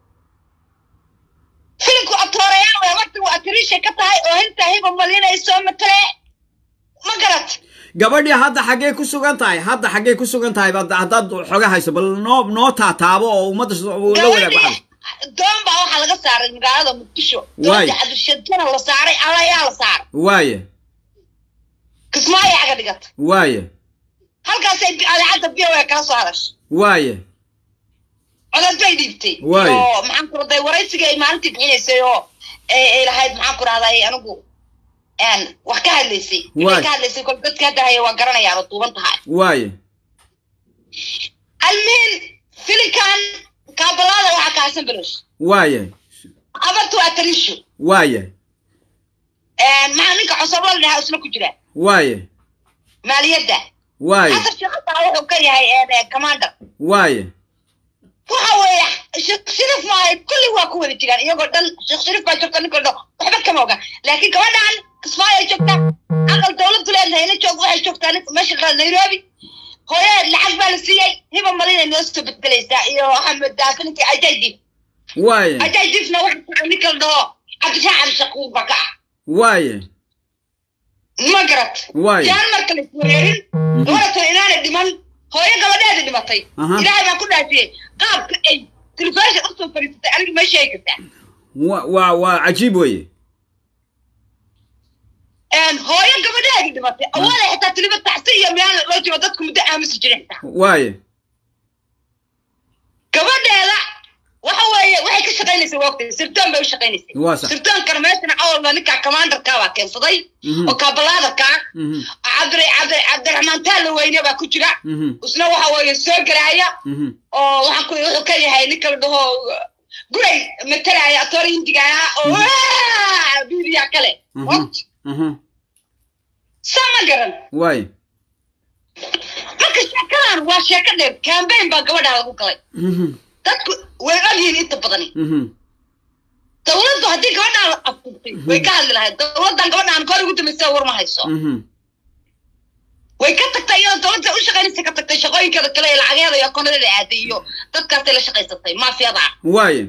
filimku atoorayaal waa waqti waa atirisha ka tahay oo hintaa hiba malinay soo matale ma garat gabadhii hadda xaggee ku sugan tahay hadda xaggee ku sugan tahay Hadda- haddaad xoga hayso bal noo noo taataabo oo ummadda s- la wadaag waxaad doon baa waxaa laga saaray magaalada muqdisho Waay. doonta cabdishadjana la saaray alayaa la saaray waaye kismaayo aga dhigata waaye halkaasay bi- adeecadda b o kala soo hadashay waaye codad bay dhiibtay Waay. oo maxaan ku raday waraysiga ay maalintii bixinaysay oo ay ay lahayd maxaan ku rahday anigu een, wax ka hadlaysay Waay. waxay ka hadlaysay kol dadka hadda haya waa garanayaan oo duuban tahay waaye almihin filinkan kaabalaada waxaa kaasan belosh waaye abartu waa tarisho waaye maxaa ninka cosobla la dhahaa isna ku jira waaye maaliyadda waaye xasan sheekhataa wuxuu ka yahay eh, commander waaye waxa weeye sheekh shariif maahay kulli waa ku wada jiraan iyagoo dhan sheekh shariif baa joogta ninka dhan waxba kama oga laakiin gabadhan kismaayo ay joogtaa aqal dowladdu leedahay ina joog waxay joogtaa ninka meesha la nairobi hooyadeed lacag baa la siiyey hiba malinay noo soo bedgelaysaa iyo axmed daafininka ajaydib waaye ajaydibna waxa ninka la dhaho cabdishaa cabdishakuur baa ka ah waaye ma garat Waay. jaan marka la iswereerin gabadhato inaanay dhiman hooyo gabadheeda dhimatay Aha. ilaahay baa ku dhaafiyey qaabka ay telefishin usoo fariisatay aniga ma sheegi kartaa wa- waa waa cajiib weeye Een, hooyo gabadheeda dhimatay awooda xitaa tiliba taxsi iyo meel loo jiro dadku muddo aamusi jiray xitaa waaye gabadheeda waxa weeye waxay ka shaqaynaysay waqti sirdoon bay u shaqaynaysay Waa sax. sirdoonkana meeshana awalba ninka commanderka baa keensaday Mhm. oo kabalaadarka Mhm. cabdi cabdi cabdiraxmaan taalo weyne baa ku jira Mhm. isna waxa weeye soo gelaaya Mhm. oo waxaan ku wuxuu ka yahay ninka la dhaho guray matalaya atoor hindiga ahaa oo "Waa!" biiriya kale Mhm. What? Mhm. saa ma garan waaye marka sheekadan waa sheeko dheer cambaign baa gabadhaa lagu galay Mhm. dadku way ogyihiin inta badani Mhm. dowladdu haddii gabadhaa la afurtay way ka hadli lahayd dowladdan gabadhaan kor ugu dambaysa war ma hayso Mhm. way ka tagtay iyadoo dowladda u shaqaynaysa ka tagtay shaqooyinkeeda kale ee lacageeda iyo akoonnadeeda aaday iyo dadkaasay la shaqaysatay maafiyada waaye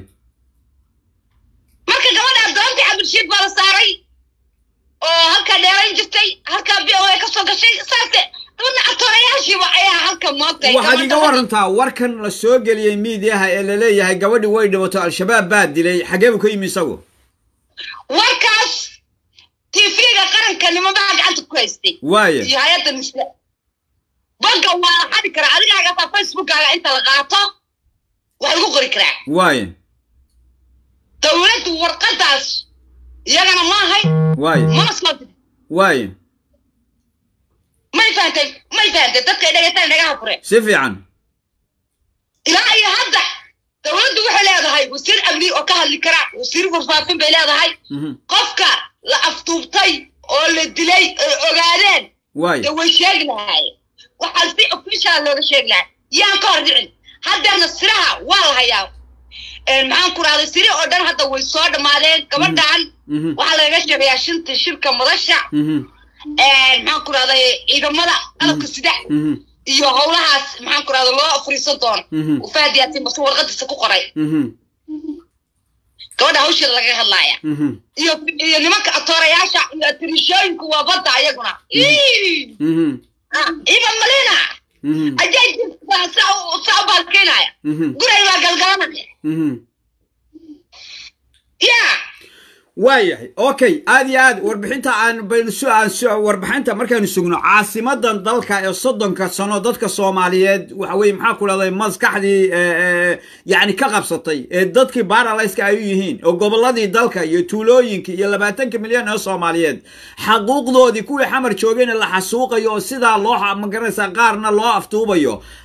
marka gabadhaa doontii cabdishiid baa la saaray oo halkaa dheerayn jirtay halkaa b o a ka soo gashay saase dabadna atoorayaashiiba ayaa halka moogtay waxaad iga warantaa warkan la soo geliyey miidiyaha ee la leeyahay gabadhi way dhibato al-shabaab baa dilay xagee buu ka yimi isagu warkaas tv-ga qaranka nimanbaa gacanta ku haystay waaye iyo hay-adda misle banka waa la xadi karaa adigaagaa facebookkaaga inta la qaato wax lagu qori karaa waaye dowladdu warqadaas iyagana ma ahay waaye mana soo dirin waaye may fahantay may fahantay dadka ay dhegaytaan dhagaha fure si fiican ilaa iyo hadda dowladdu waxay leedahay wasiir amni oo ka hadli kara wasiir warfaafin bay leedahay Mhm. qofka la aftuubtay oo la dilay ay ogaadeen waaye dee way sheegi lahaayeen waxaa si official looga sheegi lahaa yaan ka hor dhicin haddeerna siraha waa la hayaa Een, maxaan ku rahday siri oo dhan hadda way soo dhammaadeen gabadhan Mhm. waxaa lagaga sheegayaa shinta shirka madasha Mhm. Een, maxaan ku rahday ciidamada qalabka sida Mhm. iyo howlahaas maxaan ku rahda loo furiisan doono Mhm. ufaad yaasin base warqadiisa ku qoray Mhm. gabadha hawsheeda laga hadlaaya Mhm. iyo iyo nimanka atoorayaasha iyo atirishooyinku waa badda ayaguna Ii! Mhm. Ah, iban malina Mhm. ajaayib baa saa u saa u baalkeenaya Mhm. guray baa galgalanaya Mhm. ya waayahay okay aad iyo aad warbixinta aan baynu su aan su warbixinta markaynu sugno caasimadan dalka ee soddonka sano dadka soomaaliyeed waxa weye maxaa ku dhahday maskaxdii ee, ee, yacni ka qabsatay ee dadkii baaralayska ay u yihiin oo gobolladii dalka iyo tuulooyinkii iyo labaatanka milyan oo soomaaliyeed xaquuqdoodii kuwii xamar joogayna la xasuuqayo oo sidaa loo xa- magaranaysaa qaarna loo aftuubayo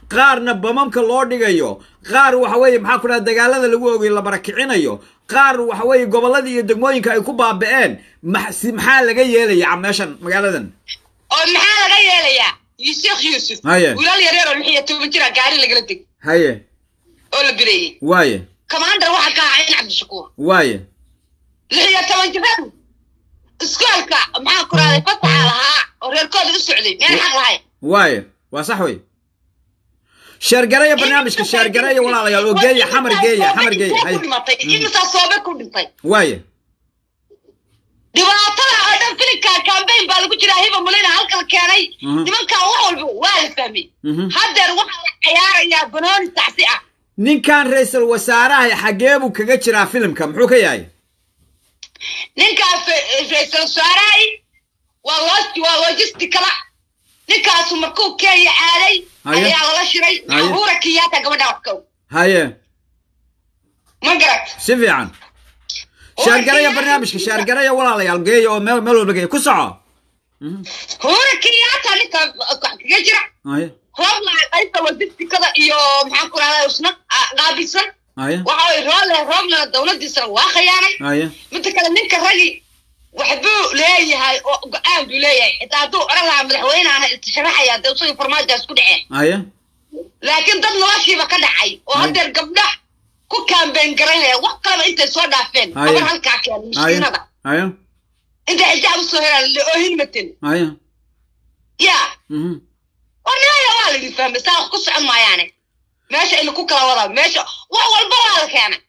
qaarna bamamka loo dhigayo qaar waxa weeye maxaa ku dhaha dagaalada lagu ogay la barakicinayo qaar waxa weeye gobolladii iyo degmooyinka ay ku baaba'een max- si- maxaa laga yeelaya meeshan magaaladan oo maxaa laga yeelayaa sheekh yuusuf Haye. wiilal yareer oo lix iyo toban jira gaari lagala deg haye oo la bireeyey waaye commander waxaa ka ahaa in cabdishakuur waaye lix iyo toban jiradu iskoolka maxaa ku rahday fasaxa lahaa oo reerkooda u socday meel xaq lahayn waaye waa sax wey sheergareeya barnaamijka sheergareeya walaalayaal oo geeya xamar geeya xamar geeya haye dhimatay imisaa soobe ku dhintay waaye dhibaatada oo dhan filinka campaign baa lagu jiraa hiba mulina halkala keenay Mhm. nimankan wax walba waa la fahmay Mhm. haddeer waxaa la ciyaarayaa banooni taxsi ah ninkan ra-iisul wasaaraha xagee buu kaga jiraa filimka muxuu ka yahay ninkaas ra-iisul wasaarahay waa loo waa logisticala ninkaasu markuu kenya aaday Haye. ayaa lala shiray Haye. uhura kenyatta gabadha waxkow haye ma garat si fiican sheergareeya barnaamijka sheergareeya walaalayaal geeya oo meel meel walba geeya ku soco uhura kenyatta ninka kaga jira haye roobla qaybta logisticada iyo maxaan ku rahdaa isna ah, qaabilsan haye waxa way roole roobla dowladiisana waa khiyaanay haye midda kale ninka ragi waxbuu leeyahay oo go-aan buu leeyahay xitaa hadduu odhan lahaa madaxweyneana istisharaxaya dee isagii farmaajaas ku dhaceen haye laakiin dad noloshiiba ka dhacay oo Ay. haddeer gabdha ku kaambeyn garaynaya wax kaleba intay soo dhaafeen Ay. gabar halkaa keen haye miskiinada haye intay xijaab usoo helaan le oohin matin haye ya mhm oo nimaya waa laidin fahmay saa wax ku socon maayaane meesha ina ku kala wadaa meesha wax walba waa la keenay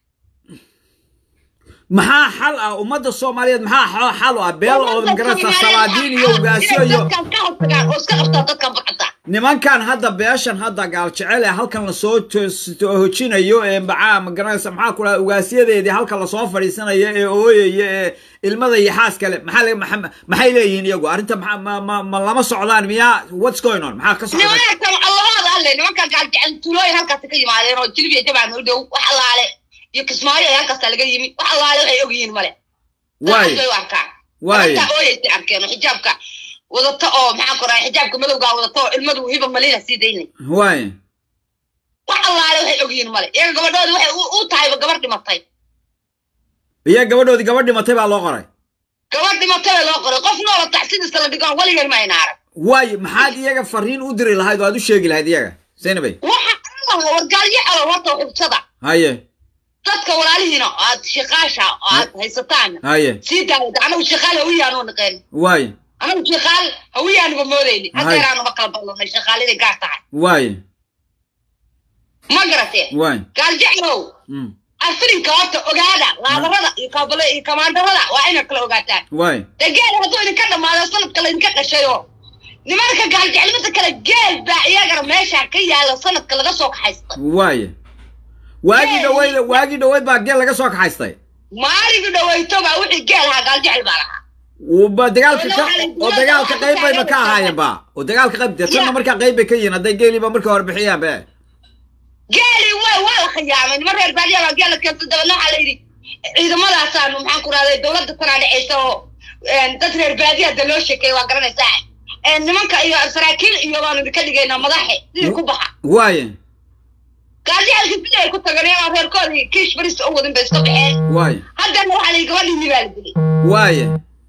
maxaa xal ah ummadda soomaaliyeed maxaa xal- xal u ah beel oo magaranaysa salaadiin iyo ugaasyo iyo dadkan ka hortagaan oo iska qabtaa dadkan bacda nimankan hadda beeshan hadda gaal jecel ee halkan lasoo toos- hojinayo ee maxaa magaranaysa maxaa ku dhaha ugaasyadeedii halkan lasoo fadhiisanayo ee ooyaya ee ilmada iyo xaas kale maxaa laga- maxa- maxay leeyihiin iyagu arrinta maxaa- ma ma ma lama socdaan miyaa what's going on maxaa ka socda nimankan allahooda alle nimankan gaaljecel tuulooyin halkaasi ka yimaadeen oo jilbiya jabaan u dhow wax allaale iyo kismaayo ee halkaasa laga yimi wax allaale waxay og yihiin male waaye bay u arkaan waaye Dadka ooyaysay arkeen oo xijaabka wadata oo maxaan ku rahay xijaabka madowgaa wadata oo ilmadu hiba malina sii daynay waaye wax allaale waxay og yihiin male iyaga gabadhooda waxay u- u tahayba gabar dhimatay iyo gabadhoodii gabadh dhimatay baa loo qoray gabar dhimatay baa loo qoray qof noola taxsidiisa la dhigoon weligeed ma ayna arag waaye maxaad iyaga fariin u diri lahayd oo aad u sheegi lahayd iyaga zaynabay waxa allah wargaalyo alo horta xubsada haye dadka walaalihiina oo aad shiqaasha oo aad haysataan haye sii daawada anagu shaqaal hawiyaanu naqeen waaye anagu shaqaal hawiyaanuba moodayni Hay. hadeeraanuma kala ballanay shaqaaliday gaar tahay waaye ma garatee waaye gaaljeclow mm, afirinka horta ogaada laadarada iyo kabale iyo kamaandarada waa inaad kala ogaataan waaye dee geel hadduu idinka dhammaado sanadka laydinka qashayo nimanka gaaljeclimada kale geel baa iyagana meesha ka yaala sanadka laga soo kaxaysta waaye waagii Yay. dhaweyd waagii dhaweyd baa geel laga soo kaxaystay maaligii dhawayto baa wixii geel ahaa gaaljecel baa lahaa ba dagaalka ka Walaal, oo dagaalka qayb bayba ka ahaayeen ba oo dagaalka qayb dee tanna Ya. markaa qayb bay ka yihiin hadday geeliiba marka hore bixiyaan be geeli waa waa la khiyaamay niman reer baadiya baa geela keenta dabeedna waxaa la yidhi ciidamadaasaan maxaan ku rahday dowladda tanaa dhexaysa oo een, dad reer baadiya da loo sheekeeya waa garanaysaa Een, nimanka iyo saraakiil iyo baanu idinka dhigaynaa madaxe sidii ku baxa waaye gaaljacelka sidii ay ku tageen iyagoo reerkoodii kiish barista u wadin bay iska baxeen waaye haddana waxaa la yidhi gabadhiini baa la dilay waaye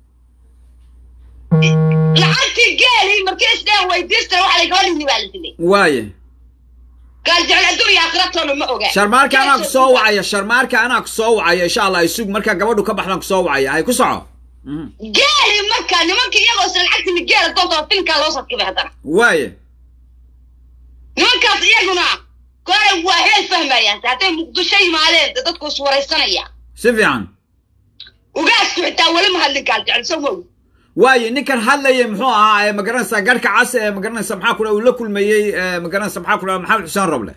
lacagtii geeli markii isdheen weydiistana waxaa la yidhi gabadhiini baa la dilay waaye gaaljecel adduun iyo aakhiratoona ma oga sharmaarka anaa ku soo wacaya sharmaarka anaa ku soo wacaya insha allah isug markaa gabadhu ka baxdaan ku soo wacaya hay ku soco Mhm. geeli marka nimanka iyagoo isla lacagtii geela doonta filkaa loo sarkibay haddana waaye nimankaas iyaguna kore waa heel fahmayaan hadday muqdisho yimaadeen dee dadku is waraysanaya si fiican ugaasku xitaa weli ma hadlin gaaljecel soo moog waaye ninkan hadlayay muxuu ahaa ee magaranaysa garhka cas ee magaranaysa maxaa ku dhaha uu la kulmayey ee magaranaysa maxaa ku dhaha maxamed xuseen roble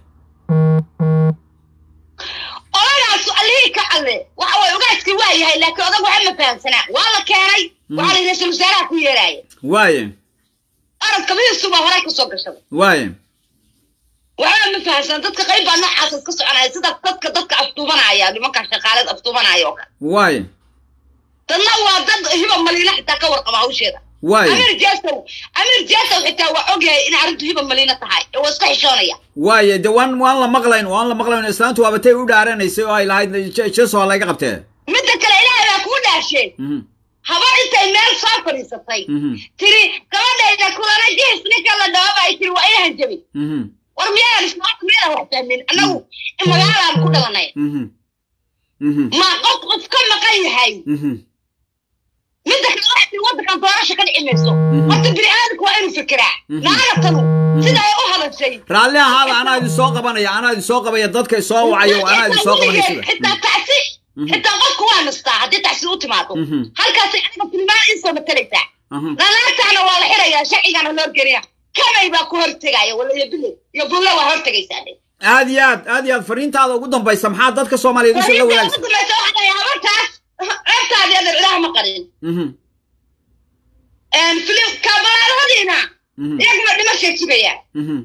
odagaas allihii ka alle waxa way ugaaskii waa yahay laakiin odag waxa ma fahamsanaa waa la keenay waxaa la yidhi ra-iisul wasaaraha ku yeeraaya waaye arag kabihiisuba horay kasoo gashaday waaye waxba ma fahamsan dadka qayb baa noocaas iska soconaya sida dadka dadka aftuubanaya nimanka shaqaaleed aftuubanaya oo kale waaye dadna waa dad hiba maliina xitaa ka warqaba hawsheeda waay amir jesow amir jesow xitaa waa ogyahay in arrintu hiba maliina tahay ee waa iska xishoonaya waaye de waan waan la maqlayn waan la maqlayn islaantu waabatay u dhaaranaysay oo ay lahayd Je- jeso ha layga qabtee midda kale ilaahay baa kuu dhaasheen Mhm, habar intay meel soo fadhiisatay mhm, tiri gabadhayda kulana jihis ninka la dhaaba ay tiri waa inahan jabin mhm, war miyaan islaamka miyaan wax fahmin annagu in magaalaan ku dhalanay mhm, mhm, ma qof qof ka maqan yahay mhm, midda kale waxay waddankan doorasha ka dhici mayso horta bini aadamku waa inuu fikiraa Mhm. naagatan sida ay u hadashay raalli ahaada anaa idin soo qabanaya anaa idin soo qabaya dadka soo wacayo anaa idin soo qabanaya sida xitaa tacsi Mhm. xitaa qofku waa nastaa haddii tacsi u timaado Mhm. halkaasay aniga tilmaan insoo matalaysaa Mhm. nanaagtaana waa la xirayaa sharcigana loo geliya kamay baa ku hortegaya wala iyo bile iyo bulle waa hortegaysaa aad iyo aad aad iyo aad fariintaada ugu dambaysa maxaa dadka soomaaliyeed usoo la wadaagsa wadaagsa habartaas ceebtaadi adan ilaah ma qarin Mhm, filim kabalaaladiina mhm, iyaguna dhimashay sugayaan mhm.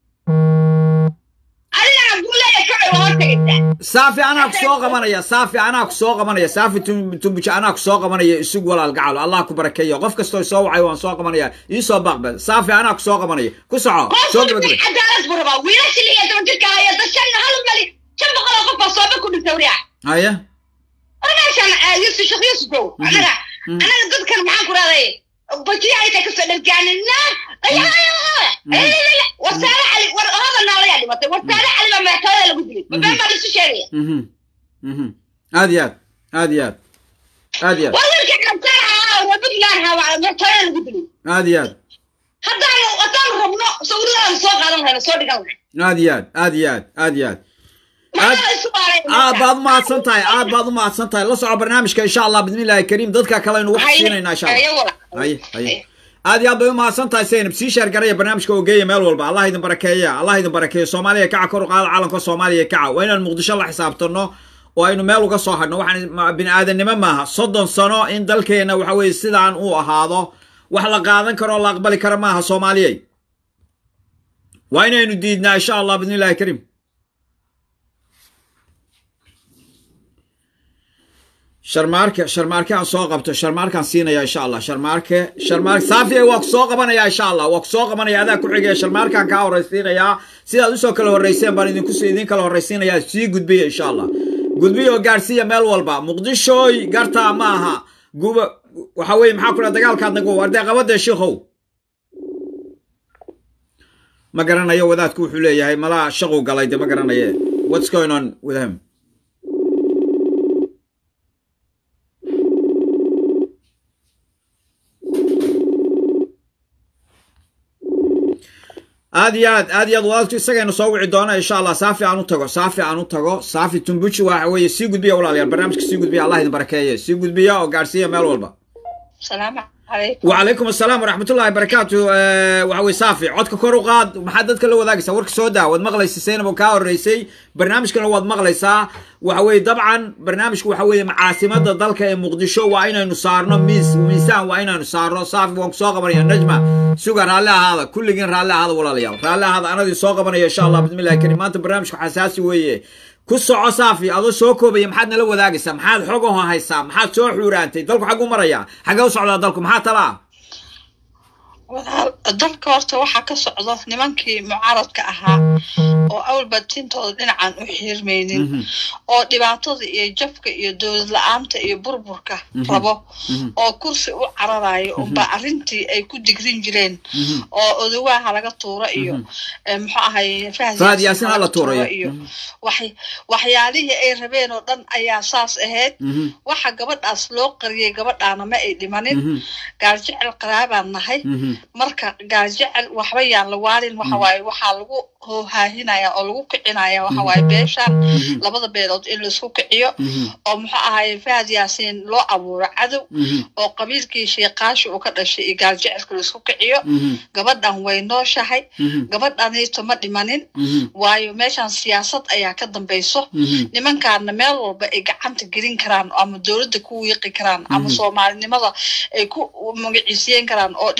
adigana bullaya kamay waa hortegaysaa saafi anaa ku soo qabanaya saafi anaa ku soo qabanaya saafi tum- tumbuja anaa ku soo qabanaya isug walaal gacalo allah ku barakeeyo qof kastoo soo wacay waan soo qabanaya ii soo baaqbe saafi anaa ku soo qabanaya ku soco soo gabagaba cadaalad buu rabaa wiilasha lix iyo toban jirka haya dad shan hal mali shan boqol oo qof baa sooba ku dhintay wariyac haya meeshan yusuf sheekh yusufow anaga anaga dadkan maxaan ku rahday bajiya intay kasoo dhalgaanina wasaare cali war hada naalayaa dhimatay wasaare cali baa madaxtooyada lagu dilay mabeen baa laisu sheegaya Mhm, mhm. aad iyo aad aad iyo aad aad iyo aad war wiilka kabtaan ahaa waa puntland ahaa waa madaxtooyada lagu dilay aad iyo aad haddaan haddaan rabno sawiradaaan soo qaadan lahayna soo dhigan lahay aad iyo aad aad iyo aad aad iyo aad maxaa isu baaray aad baad umahadsan tahay aad baad umahadsan tahay la soco barnaamijka insha allah bismillahi kariim dadka kale aynu wax siinaynaa insha allah haye haye aad iyo aad bay umahadsan tahay zaynab sii sheer garaya barnaamijka oo geeya meel walba allah idin barakeeya allah idin barakeeyo soomaaliya kaca kor u qaada caalamka soomaaliya kaca waa inaan muqdisho la xisaabtano oo aynu meel uga soo hadhno waxaan ma- bini aadanimo maaha soddon sano in dalkeena waxa weeye sidaan uu ahaado wax la qaadan karo oo la aqbali karo maaha soomaaliyey waa inaynu diidnaa insha allah bismillahi kariim sharmaarke sharmaarke aan soo qabto sharmaarkaan siinaya insha allah sharmaarke sharmaarke saafiya waa ku soo qabanaya insha allah waa ku soo qabanaya adaa ku xigaya sharmaarkaan kaa horraysiinayaa sidaad usoo kala horrayseen baan idinku idin kala horraysiinayaa sii gudbiya insha allah gudbiya oo gaarsiiya meel walba muqdishooy gartaa ma aha guba waxa weeye maxaa ku dhaha dagaalkaad nagu ardee qabadee shiikhow ma garanayo wadaadku wuxuu leeyahay malaa shaquu galay de ma garanaye what's going on with him aad iyo aad aad iyo aad wadaadku isagaynu soo wici doona insha allah saafi aan u tago saafi aan u tago saafi tumbuji waxa weeye sii gudbiya walaalayaal barnaamijka sii gudbiya allah idin barakeeye sii gudbiya oo gaarsiiya meel walba salaamu calaykum وعليكم السلام ورحمة الله وبركاته أه وحوي صافي عدك كورو قاد محدد كله وذاك ورك سودا ود مغليس سينا بوكاو الرئيسي برنامج كله ود مغليسا وحوي طبعا برنامج وحوي معاصمة ضلك مقدشو وعينا نصارنا ميس ميسان وعينا نصارنا صافي وانك سوق بريا نجمة سوق رالا هذا كل جن رالا هذا ولا ليال رالا هذا أنا دي سوق بريا إن شاء الله بسم الله الكريم أنت برنامج حساسي ويه ku soco saafi adoo soo koobaya maxaad nala wadaagaysaa maxaad xogaho haysaa maxaad soo xuuraantay dalku xagu maraya xagee u socdaa dalku maxaa talaa walaal dalka horta waxaa ka socdo nimankii mucaaradka ahaa oo awalba tintooda dhinacan u xiirmaynin oo dhibaatada iyo jabka iyo dowlad la-aanta iyo burburka rabo oo kursi u cararayo unba arrintii ay ku digrin jireen oo odowaha laga tuuro iyo muxuu ahay Fahad Yaasin ha la tuurayo. iyo wax- waxyaalihii ay rabeen oo dhan ayaa saas ahayd waxa gabadhaas loo qariyay gabadhaana ma ay dhimanin gaarjecel qaraabaan nahay marka gaarjecel waxba yaan la waalin waxa waaye waxaa lagu hoohaahinaya oo lagu kicinaya waxa waaye beeshaan labada beelood in laisku kiciyo oo muxuu ahaye fahad yaasiin loo abuuro cadow oo qabiilkii sheekaashi uu ka dhashay iyo gaarjecelka laisku kiciyo gabadhan way nooshahay gabadhaniito ma dhimanin waayo meeshan siyaasad ayaa ka dambayso nimankaana meel walba ay gacanta gelin karaan ama dowladda ku wiiqi karaan ama soomaalinimada ay ku magaciisiyen karaan oo dhibaatada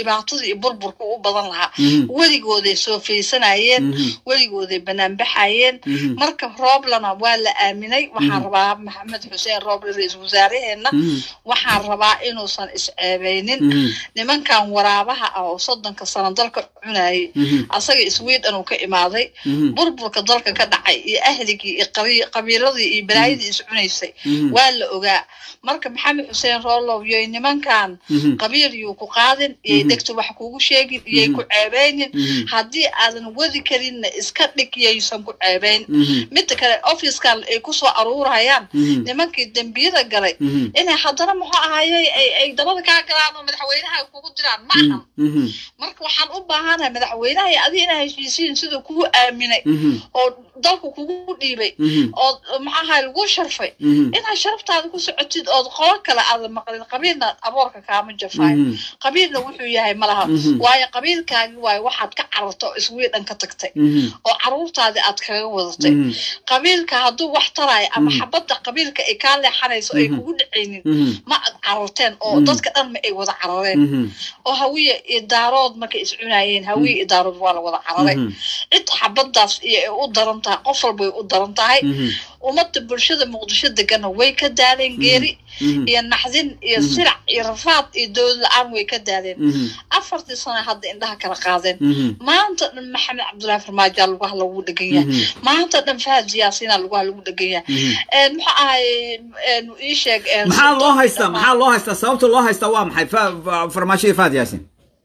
iyo burburka u badan lahaa weligooday soo faysanayeen weligooday banaanbaxayeen marka rooblana waa la aaminay waxaan rabaa maxamed xuseen rooble ra-iisul wasaaraheenna waxaan rabaa inuusan isceebeynin nimankan waraabaha ah oo soddonka sano dalka cunayay asaga sweden uu ka imaaday burburka dalka ka dhacay iyo ahligii iyo qabiiladii iyo balaayadii is cunaysay waa la ogaa marka maxamed xuseen roolow yoy nimankan qabiil yuu ku qaadin iyay dhegta wax kugu sheegin iyay ku ceebeynin haddii aadan wadi karinna iska dhig yaysan ku ceebeyn midda kale ofiskan ay kusoo aruurayaan nimankii dembiyada galay inay haddana muxuu ahayey ay dabada kaa galaan oo madaxweynaha kugu diraan ma ahan marka waxaan u baahanahay madaxweynaha iyo adiga inaa heshiisiin siduu kugu aaminay oo dalku kugu dhiibay oo maxaahay lagu sharfay inaad sharaftaada ku socotid ood qolo kale aadan maqlin qabiilna aboorka kaama jafaayo qabiilna wuxuu yahay malaha waayo qabiilkaagi waayo waxaad ka cararta oo iswiidhan ka tagtay oo caruurtaadii aad kaga wadatay qabiilka hadduu wax taraayo ama xabadda qabiilka ay kaa leexanayso ay kugu dhacaynin ma ad cararteen oo dadka dhan ma ay wada carareen oo hawiye idaarood markay is cunaayeen hawiye idaarood waa la wada cararay cid xabaddaas iyo ay u daran tahay qof walbay u daran tahay ummadda bulshada muqdisho degana way ka daaleen geeri iyo naxdin iyo sirac iyo rafaad iyo dowlad la-aan way ka daaleen afartii sano hadda indhaha kala qaadeen maanta dhan maxamed cabdullaahi farmaajaa lugaha lagu dhegan yahay maanta dhan fahad siyaasiina lugaha lagu dhegan yahay muxuu ahay ii sheeg maxaa loo haystaa maxaa loo haystaa sababta loo haystaa waa maxay farmaajo iyo fahad yaasin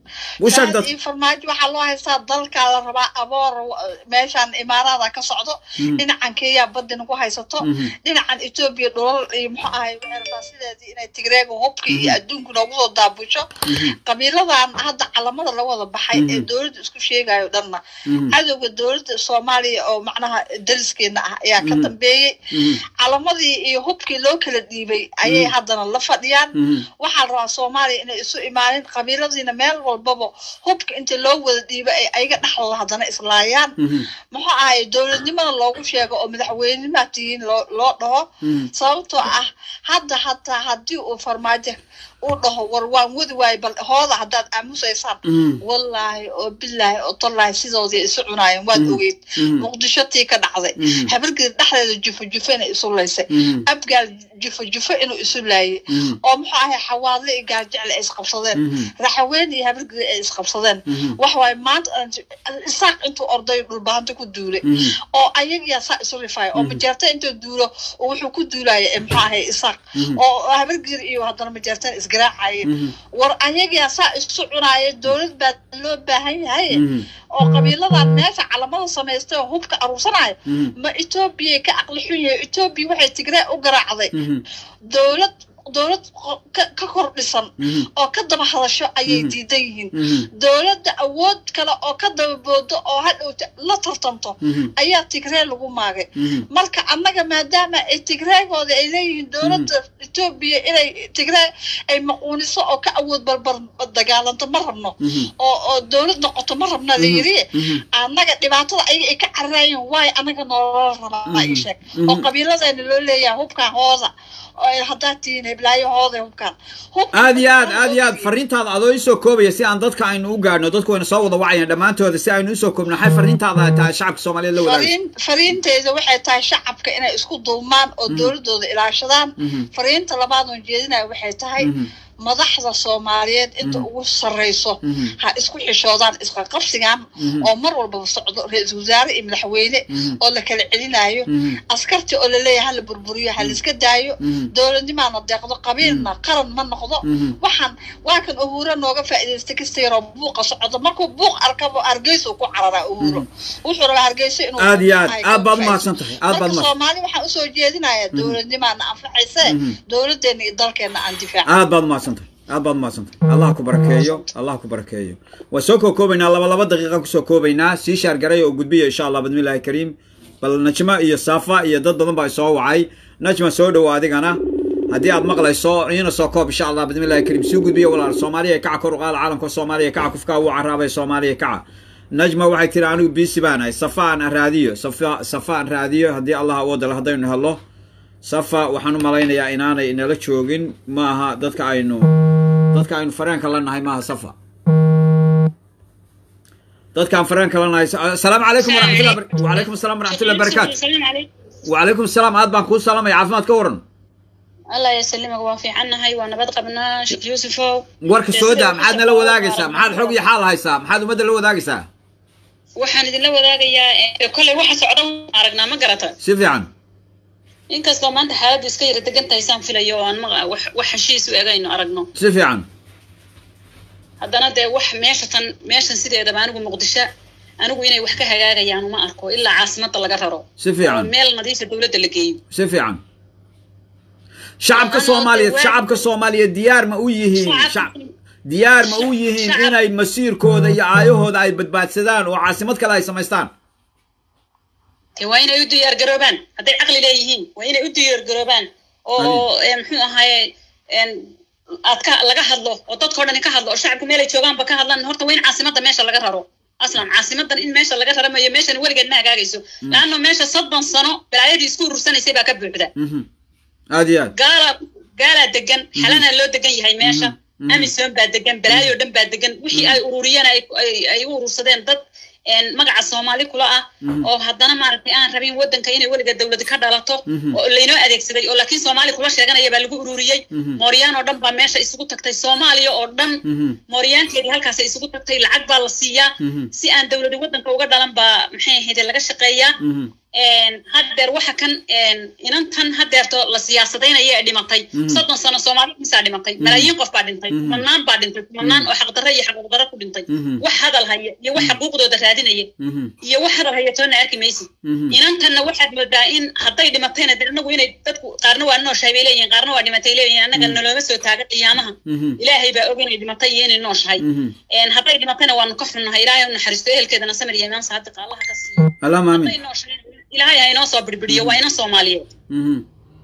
farmaajo waxaa loo haystaa dalkaa la rabaa aboor meeshaan imaaraada ka socdo dhinacan kenya baddi nagu haysato dhinacan etoobiya dhulal iyo muxuu ahay waxay rabaa sideedii inay tigreega hubka iyo adduunku noogu soo daabusho qabiiladan hadda calamada la wada baxay ee dowladda isku sheegayo dhanna cadowga dowladda soomaaliya oo macnaha dariskeena ah ayaa ka dambeeyey calamadii iyo hubkii loo kala dhiibay ayay haddana la fadhiyaan waxaa la rabaa soomaaliya inay isu imaanin qabiiladiina meel walbaba hubka inta loo wada dhiiba ay ayaga dhexdooda haddana islaayaan muxuu ahay dowladnimada loogu sheego oo madaxweynenimaa tihiin loo loo dhaho sababtoo ah hadda hataa haddii uu farmaajo uu dhaho war waan wadi waayo bal hooda haddaad aamusaysaan wallaahi oo bilaahi oo tallaahi sidoodii isu cunaayeen waad ogeyd muqdisho tii ka dhacday habargeed dhexdeeda jufo jufo inay isu laysay abgaal jufo jufo inuu isu laayay oo muxuu ahay xawaadle iyo gaarjecle ay isqabsadeen raxaween iyo habargeed ay isqabsadeen wax waaye maanta isaaq intuu orday dhulbaanta ku duulay oo ayagiyaa saa isu rifaaya oo majeerta intuu duulo oo wuxuu ku duulaya muxuu ahay isaaq oo habargeed iyo haddana majeertan is garaacaya war ayagaa saa isu cunaaya dowlad baa loo baahan yahay oo qabiiladan meesha calamada samaystay oo hubka aruursanaya ma etoobiyay ka aqli xun yahay etoobiya waxay tigree u garaacday dowlad dowlad ka kor dhisan oo ka daba hadasho ayay diidan yihiin dowladda awood kale oo ka daba boodo oo hadhowta la tartanto ayaa tigree lagu maagay marka annaga maadaama ay tigreegooda ay leeyihiin dowladda etoobiya inay tigree ay maquuniso oo ka awood barbar dagaalanto ma rabno oo oo dowlad noqoto ma rabna la yiri annaga dhibaatada ayaga ay ka cararaayeen waayo annaga noola rabaa ii sheeg oo qabiiladeena loo leeyahay hubkan hooda haddaad tihiin heblaayo hooda hubkan aad iyo aad aad iyo aad fariintaada adoo isoo koobaya si aan dadka aynu u gaadhno dadku wayna soo wada wacayaan dhammaantooda si aynu usoo koobno maxay fariintaada tahay shacabka soomaaliyeed la wadaagayso fariinteyda waxay tahay shacabka inay isku dulmaan oo dowladooda ilaashadaan fariinta labaad oon jeedinaya waxay tahay madaxda soomaaliyeed inta ugu sarrayso ha isku xishoodaan isqaqabsigan oo mar walbaba socdo ra-iisul wasaare iyo madaxweyne oo la kala celinayo askartii oo laleeyahay hala burburiyo ha laiska daayo dowladnimaana deeqdo qabiilna qaran ma noqdo waxaan waa kan uhuuro nooga faa'iidaysta kasta yaroo buuqa socdo markuu buuq arkabo hargeysa ku cararaa uhuuro wuxuu rabaa hargeysa inuu aad iyo aad aad baad umahadsan tahay aad baad marka soomaali waxaan usoo jeedinayaa dowladnimaana anfacayse dowladdeena iyo dalkeena aan difaaca aad baad umahadsan aad baad umahadsantahay allah ku barakeeyo allah ku barakeeyo waan soo koo koobaynaa laba laba daqiiqa kusoo koobaynaa sii shaargaray oo gudbiya insha allah bismillahi kariim bal najma iyo safa iyo dad badan baa soo wacay najma soo dhowo adigana haddii aad maqlayso iina soo koob insha allah bismillahi kariim sii gudbiya walaal soomaaliya kaca kor u qaada caalamka soomaaliya kaca kufkaa wuu caraabay soomaaliya kaca najma waxay tiri anigu biisi baanahay safa aan raadiyo safa safa aan raadiyo haddii allah awoodale haddaynu hello safa waxaan u malaynayaa inaanay inala joogin maaha dadka aynu dadka aynu fareenka la nahay maaha safa dadkaan fareen kalena haysa asalaamu calaykum waraxmatullah wacalaykum asalaam waraxmatullahi barakaatu السلام عليكم wacalaykum asalaam aad baan kuu salaamaya caafimaad ka waran الله يسلمك وافي عنا هاي وانا بد قبنا شيخ يوسف warka soo daa maxaad nala wadaagaysaa maxaad xog iyo xaal haysaa maxaad ummadda la wadaagaysaa waxaan idinla wadaagayaa kolley waxa socda aragnaa ma garata si fiican inkastoo maanta xaaladdu iska yara degan tahay saan filayo oo aan ma wax wax heshiis u egayno aragno si fiican haddana dee wax meesha tan meeshan sideedaba anigu muqdisho anigu inay wax ka hagaagayaan uma arko ilaa caasimadda laga raro si fiican oo meel nadiifa dowladda la geeyo si fiican shacabka soomaaliyeed shacabka soomaaliyeed diyaar ma u yihiin Shacab- shac- diyaar ma u yihiin Shacab- inay masiirkooda iyo aayahooda ay badbaadsadaan oo caasimad kale ay samaystaan dee waa inay u diyaar garoobaan hadday caqli leeyihiin waa inay u diyaar garoobaan oo ee, muxuu ahaye een, aad ka laga hadlo oo dadkao dhan ka hadlo oo shacabku meelay joogaanba ka hadlaan horta waa in caasimadda meesha laga raro aslan caasimadan in meesha laga raro mayo meeshan weligeed ma hagaagayso laanno meesha soddon sano balaayadii isku urursanaysay baa ka buuxda Mhm. aad iyo aad gaalaa gaalaa degan xalanaa loo degan yahay meesha amisom baa degan balaayo dhan baa degan wixii ay ururiyeen ay ay- ay u urursadeen dad een, magaca soomaali kula ah oo haddana maaragtay aan rabin wadanka inay weliga dowladi ka dhalato oo laynoo adeegsaday oo laakiin soomaali kula sheeganaya baa lagu ururiyey mooryaan oo dhan baa meesha isugu tagtay soomaaliya oo dhan Mhm. mooryaanteedii halkaasay isugu tagtay lacag baa la siiyaa Mhm. si aan dowladi wadanka uga dhalan baa maxay ahayd laga shaqeeyaa Mhm. een, haddeer waxa kan een, inantan haddeerto la siyaasadaynaya ee dhimatay soddon sano soomaali misaa dhimatay malaayiin qof baa dhintay kumanaan baa dhintay kumanaan oo xaqdarro iyo xaquuqdarro ku dhintay Mhm. wax hadal haya iyo wax xaquuqdooda raadinaya Mhm. iyo wax hadal haya toona arki maysid Mhm. inantanna waxaad moodaa in hadday dhimatayna de anagu inay dadku qaarna waa nooshahay bay leeyihin qaarna waa dhimatay leeyihin annaga nalooma soo taaga qiyaamaha Mhm. ilaahay baa og inay dhimatay iyo inay nooshahay Mhm. een, hadday dhimatayna waanu ka xunnahay ilaahay u naxariisto ehelkeedana samir iyo imaan saadiqa allaha ka siiyo allahuma hadday aamin nooshahay ilaahay ha inoo soo birbiriyo waa ina soomaaliyeed Mhm.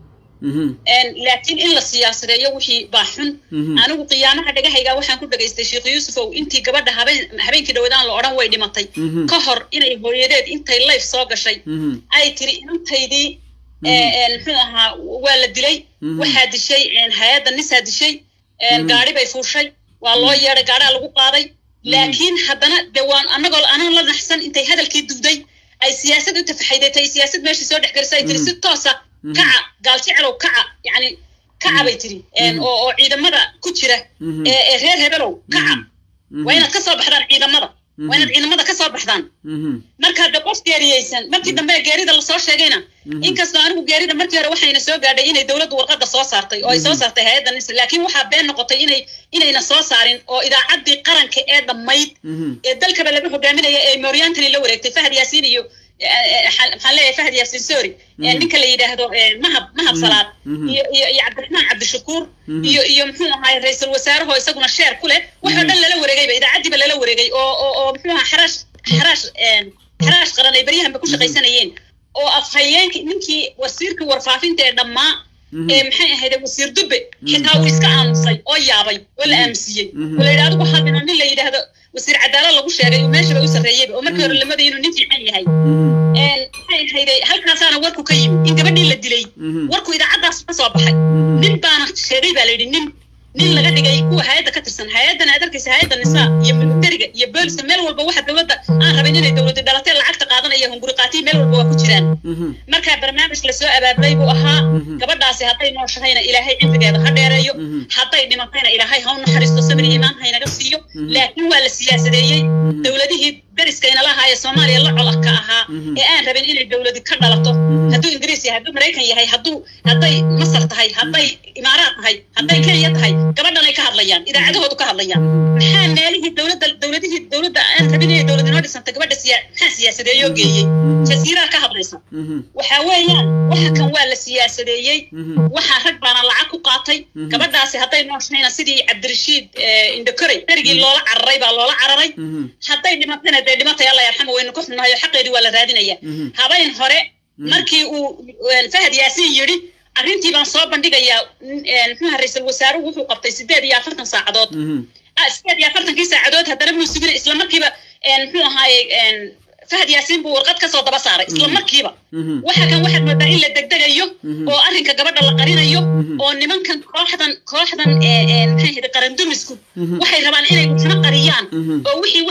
Mhm. Een, laakiin in la siyaasadeeyo wixii baa xun Mhm. anigu qiyaamaha dhagahayga waxaan ku dhagaystay sheekh yuusufow intii gabadha habeen habeenkii dhawadaan la odhan way dhimatay Mhm. ka hor inay hooyadeed intay life soo gashay Mhm. ay tiri inantaydii ee, een, muxuu ahaa waa la dilay Mhm. waxaa dishay een, hay-adda nisaa dishay een, gaari bay fuushay waa loo yeedhay gaadhaa lagu qaaday laakiin haddana de waan anagoo anaan la naxsan intay hadalkii duuday ay siyaasad u tafaxaydatay siyaasad meesha soo dhex gelisay ay tiri si toosa kaca gaaljicelow kaca yacni kaca bay tiri een, oo oo ciidamada ku jira Mhm. ee ee reer hebelow kaca Mhm. waa inaad ka soo baxdaan ciidamada waa inaad ciidamada ka soo baxdaan Mhm. marka de qof geeriyeysan markii dambe geerida lasoo sheegayna inkastoo anigu geerida markii hore waxayna soo gaadhay inay dowladdu warqadda soo saartay oo ay soo saartay hay-adda nisa laakiin waxaa been noqotay inay inayna soo saarin oo idaacaddii qaranka ee dhammayd Mhm. ee dalkaba laga hogaaminaya ee mooryaantani la wareegtay fahad yaasiin iyo eh, eh, maxaa maxaan leeyahay fahad yaasiin sorry ee ninka la yidhaahdo eh, mahab mahab salaad Mhm. iyo iyo iyo cabdiraxmaan cabdishakuur iyo iyo muxuu ahaay ra-iisul wasaarahoo isaguna sheer ku leh waxoo dhan lala wareegayba idaacaddiiba lala wareegay oo oo oo muxuu ahaa xaraash xaraash een, xaraash qaran ay baryahanba ku shaqaysanayeen oo afhayeenkii ninkii wasiirkii warfaafinta ee dhammaa ee maxay ahayd wasiir dubbe xitaa uu iska aamusay oo yaabay oo la aamusiyey oo la yidhi adigu hadina nin la yidhaahdo wasiir cadaalad lagu sheegay oo meeshaba u sarreeyeyba oo markii hore lamada inuu nin fiican yahay een, maxay ahayday halkaasaana warku ka yimid in gabadhii la dilay warku idaacaddaas ka soo baxay nin baana sheegay baa la yidhi nin nin laga dhigay kuwa hay-adda ka tirsan hay-addan aad arkaysa hay-adda nisaa iyo militariga iyo booliska meel walba waxa dowladda aan rabin inay dowladi dhalatee lacagta qaadanaya hunguri qaatiy meel walba waa ku jiraan marka barnaamij lasoo abaabulay buu ahaa gabadhaasi hadday nooshahayna ilaahay cimrigeeda ha dheereeyo hadday dhimatayna ilaahay ha u naxariisto sabir iyo imaan haynaga siiyo laakiin waa la siyaasadeeyey dowladihii dariskayna lahaa ee soomaaliya la colaka ahaa ee aan rabin inay dowladi ka dhalato hadduu ingiriis yahay hadduu maraykan yahay hadduu hadday masar tahay hadday imaaraad tahay hadday kenya tahay gabadhanay ka hadlayaan idaacadahoodu ka hadlayaan maxaa meelihii dowladda dowladihii dowladda aan rabin inay dowlad inoo dhisanta gabadha siya maxaa siyaasadeeyoo geeyey jasiiraha ka hadlaysa waxaa weeyaan waxa kan waa la siyaasadeeyey waxaa rag baana lacag ku qaatay gabadhaasi hadday nooshayna sidii cabdirashiid indokorey berigii loola cararay baa loola cararay hadday dhimatayna dee dhimatay alla yarxama waynu ka xunnahay oo xaqeedii waa la raadinaya habayn hore markii uu fahad yaasiin yidhi arrintii baan soo bandhigayaa muxuuha ra-iisul wasaaruhu wuxuu qabtay sideed iyo afartan saacadood sideed iyo afartankii saacadood haddana muu sugina isla markiiba muxuu ahaaye fahad yaasiin buu warqad kasoo daba saaray isla markiiba waxa kan waxaad moodaa in la degdegayo oo arrinka gabadha la qarinayo oo nimankan kooxdan kooxdan maxay ahayd qarandumisku waxay rabaan inay waxna qariyaan oo wixii waxa ka dambe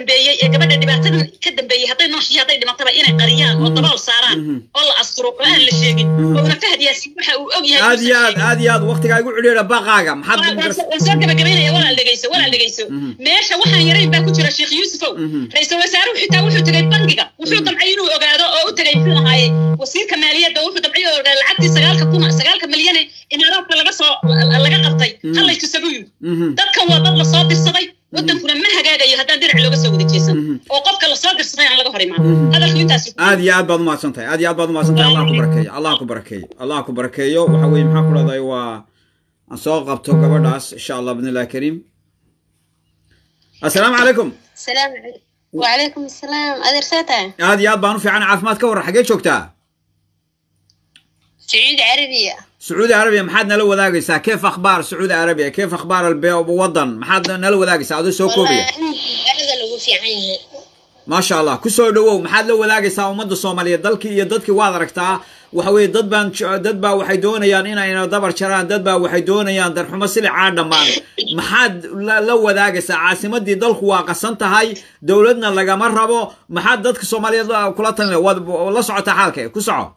dambeeyey ee gabadha dhibaatadan ka dambeeyey hadday nooshii hadday dhimataba inay qariyaan oo dabool saaraan oo la asturo oo aan la sheegin oona fahad yaasin waxa uu og yahay aad iyo aad aad iyo aad waqtigaa igu cidhiidha baqaaga maxaad waan soo gabagabaynaya walaal dhegeyso walaal dhegeyso meesha waxaan yarayn baa ku jira sheekh yuusufow ra-iisul wasaaruhu xitaa wuxuu tegay bangiga wuxuu damcay inuu ogaado oo u tegay muxuu ahaaye wasiirka maaliyadda wuxuu damcay oo ogaado lacagtii sagaalka kuna sagaalka milyane imaaraadka laga soo laga qabtay hallay tusabu yidhi dadkan waa dad lasoo dirsaday wadankuna ma hagaagayo haddaan dhinac looga soo wada jeesan oo qofka lasoo dirsaday aan laga hor imaan hadalku intaas aad iyo aad baad umahadsan tahay aad iyo aad baad umahadsan tahay allah ku barakeeyo allah ku barakeeyo allah ku barakeeyo waxa weeye maxaa ku dhahday waa aan soo qabto gabadhaas insha allah bidnillahi kariim assalaamu calaykum السلام عليكم وعليكم السلام أدر ساتا aad iyo aad baan u fiican caafimaad ka warran xaggee joogtaa سعود عربية sacuudi arabiya maxaad nala wadaagaysaa keef akhbaar sacuudi arabiya keef akhbaar albe wadan maxaad nala wadaagaysaa adoo soo koobaya هذا اللي في عينها maasha allah ku soo dhowow maxaad la wadaagaysaa ummadda soomaaliyeed dalkii iyo dadkii waad aragtaa waxa weeye dad baan dad baa waxay doonayaan inayna dabar jaraan dad baa waxay doonayaan darxumo silicaa dhammaan maxaad la la wadaagaysaa caasimadii dalku waa qasan tahay dowladna lagama rabo maxaad dadka soomaaliyeed kula talinaya waad la socotaa xaalka ku soco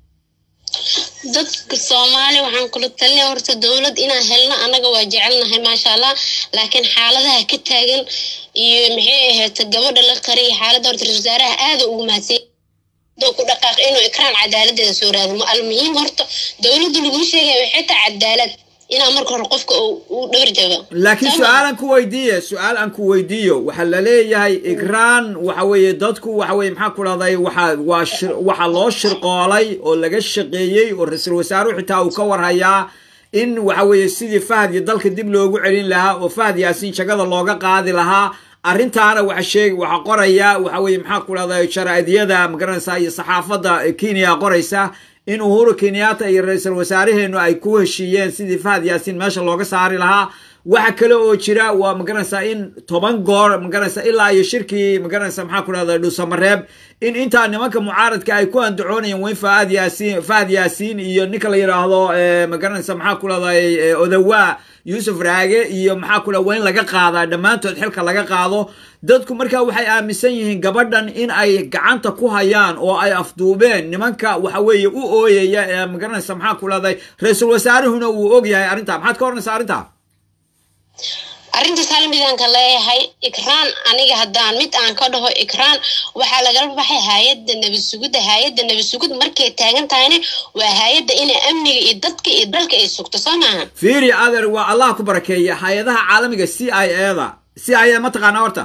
dadka soomaali waxaan kula talinaya horta dowlad inaan helno annaga waa jecelnahay maasha allah laakiin xaaladaha ka taagan iyo maxay ahayd gabadha la qariyay xaaladda horta ra-iisul wasaaraha aada ugu mahadsan doo ku dhaqaaq inuu ikraan cadaaladeeda soo raadimo almuhiim horta dowladda laguu sheegaya waxay tahay cadaalad inaa marka hore qofka uu dhabar jago laakiin su-aal aan ku weydiiye su-aal aan ku weydiiyo waxaa la leeyahay ikraan waxa weeye dadku waxa weye maxaa ku dhahday waxa waa shir waxaa loo shirqoolay oo laga shaqeeyey oo ra-iisul wasaaruhu xitaa uu ka warhayaa in waxa weeye sidii fahad iyo dalka dib loogu celin lahaa oo fahad yaasiin jagada looga qaadi lahaa arrintaana waxa sheeg waxa qoraya waxa weeye maxaa ku dhahday jaraa'idiyada magaranaysaa iyo saxaafadda kenya qoraysa in uhuru kenyatta iyo ra-iisul wasaaraheenu ay ku heshiiyeen sidii fahad yaasiin meesha looga saari lahaa waxa kale oo jira waa magaranaysaa in toban goor magaranaysaa ilaa iyo shirkii magaranaysaa maxaa ku dhahda dhuusamareeb in intaa nimanka mucaaradka ay ku andacoonayeen weyn faad yaasiin fahad yaasiin iyo ninka la yidhaahdo magaranaysaa maxaa ku dhahday odawaa yuusuf raage iyo maxaa ku dhaha waa in laga qaadaa dhammaantood xilka laga qaado dadku markaa waxay aaminsan yihiin gabadhan in ay gacanta ku hayaan oo ay afduubeen nimanka waxa weeye u ooyaya ee magaranaysa maxaa ku dhahday ra-iisul wasaaruhuna uu og yahay arrintaa maxaad ka oranaysaa arrintaa arrintaas hal midaan ka leeyahay ikraan aniga haddaan mid aan ka dhaho ikraan waxaa lagala baxay hay-adda nabad sugidda hay-adda nabad sugid markay taagan tahayna waa hay-adda inay amniga iyo dadka iyo dalka ay sugto soo maaha fiiri adeer waa allah ku barakeeya hay-adaha caalamiga c i a da c i a ma taqaanaa horta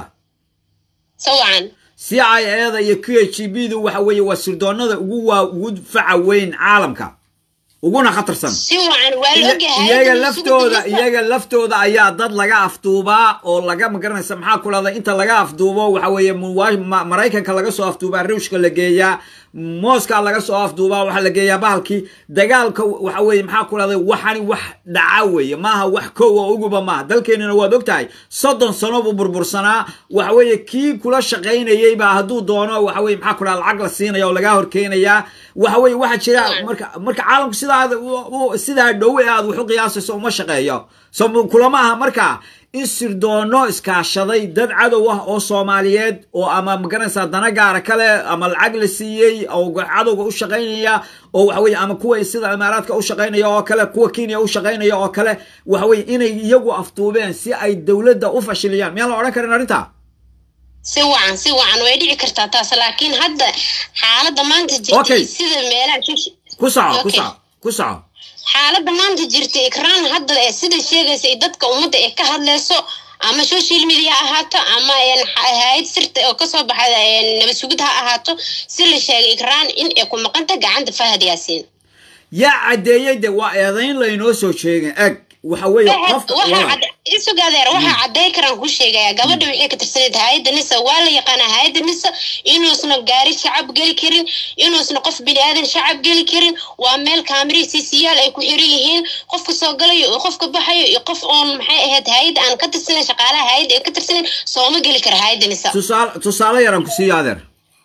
sawacan c i a da iyo q h b du waxa weeye waa sirdoonada ugu waa ugu faca weyn caalamka uguna khatarsan si wacan waa la ogyahay iyaga laftooda iyaga laftooda ayaa dad laga afduubaa oo laga magaranaysa maxaa ku dhahda inta laga afduubo waxa weeye maraykanka laga soo afduubaa ruushka la geeyaa mooska laga soo afduubaa waxaa la geeyaa bahalkii dagaalka waxa weeye maxaa ku dhahday waxani wax dhaca weeye maaha wax kow oo uguba maaha dalkeenina waad ogtahay soddon sano buu burbursanaa waxa weeye kii kula shaqaynayey baa hadduu doono waxa weye maxaa ku dhahda lacag la siinaya oo lagaa horkeenayaa waxa weye waxaa jira marka marka caalamku sidaa sidaa dhow ee aad wax u qiyaasayso uma shaqeeyo so kulama aha marka in sirdoono iskaashaday dad cadow ah oo soomaaliyeed oo ama magaranaysaa dana gaara kale ama lacag la siiyey oo cadowga u shaqaynaya oo waxa weye ama kuwa sida imaaraadka u shaqaynaya oo kale kuwa kenya u shaqaynaya oo kale waxa weye inay iyagu afduubeen si ay dowladda u fashiliyaan miyaan la odhan karin arrintaa si wacan si wacan way dhici kartaa taas laakiin hadda xaaladda maanta jirtay sida meelaha ku soco ku soco ku soco xaaladda maanta jirta ikraan hadda ee sida sheegaysa ay dadka ummadda ee ka hadlayso ama social media ha ahaato ama hay-ad sirta oo kasoo baxda nabad sugid ha ahaato si la sheegay ikraan in ay ku maqanta gacanta fahad yaasiin yaa caddeeyey de waa eedayn laynoo soo sheegin eg waxa weeye qof isugadeer waxaa cadday karaan ku sheegaya gabadha waxay ka tirsaneyd hay-adda nisa waa la yaqaanaa hay-adda nisa inuusna gaari shacab geli karin inuusna qof bini aadan shacab geli karin waa meel kaamiri siisiyaal ay ku xiran yihiin qofka soo galayo iyo qofka baxayo iyo qof oon maxay ahayd hay-adda aan ka tirsanayn shaqaalaha hay-adda ay ka tirsanayn sooma geli kara hay-adda nisa tusaale tusaale yaraan ku siiyo adeer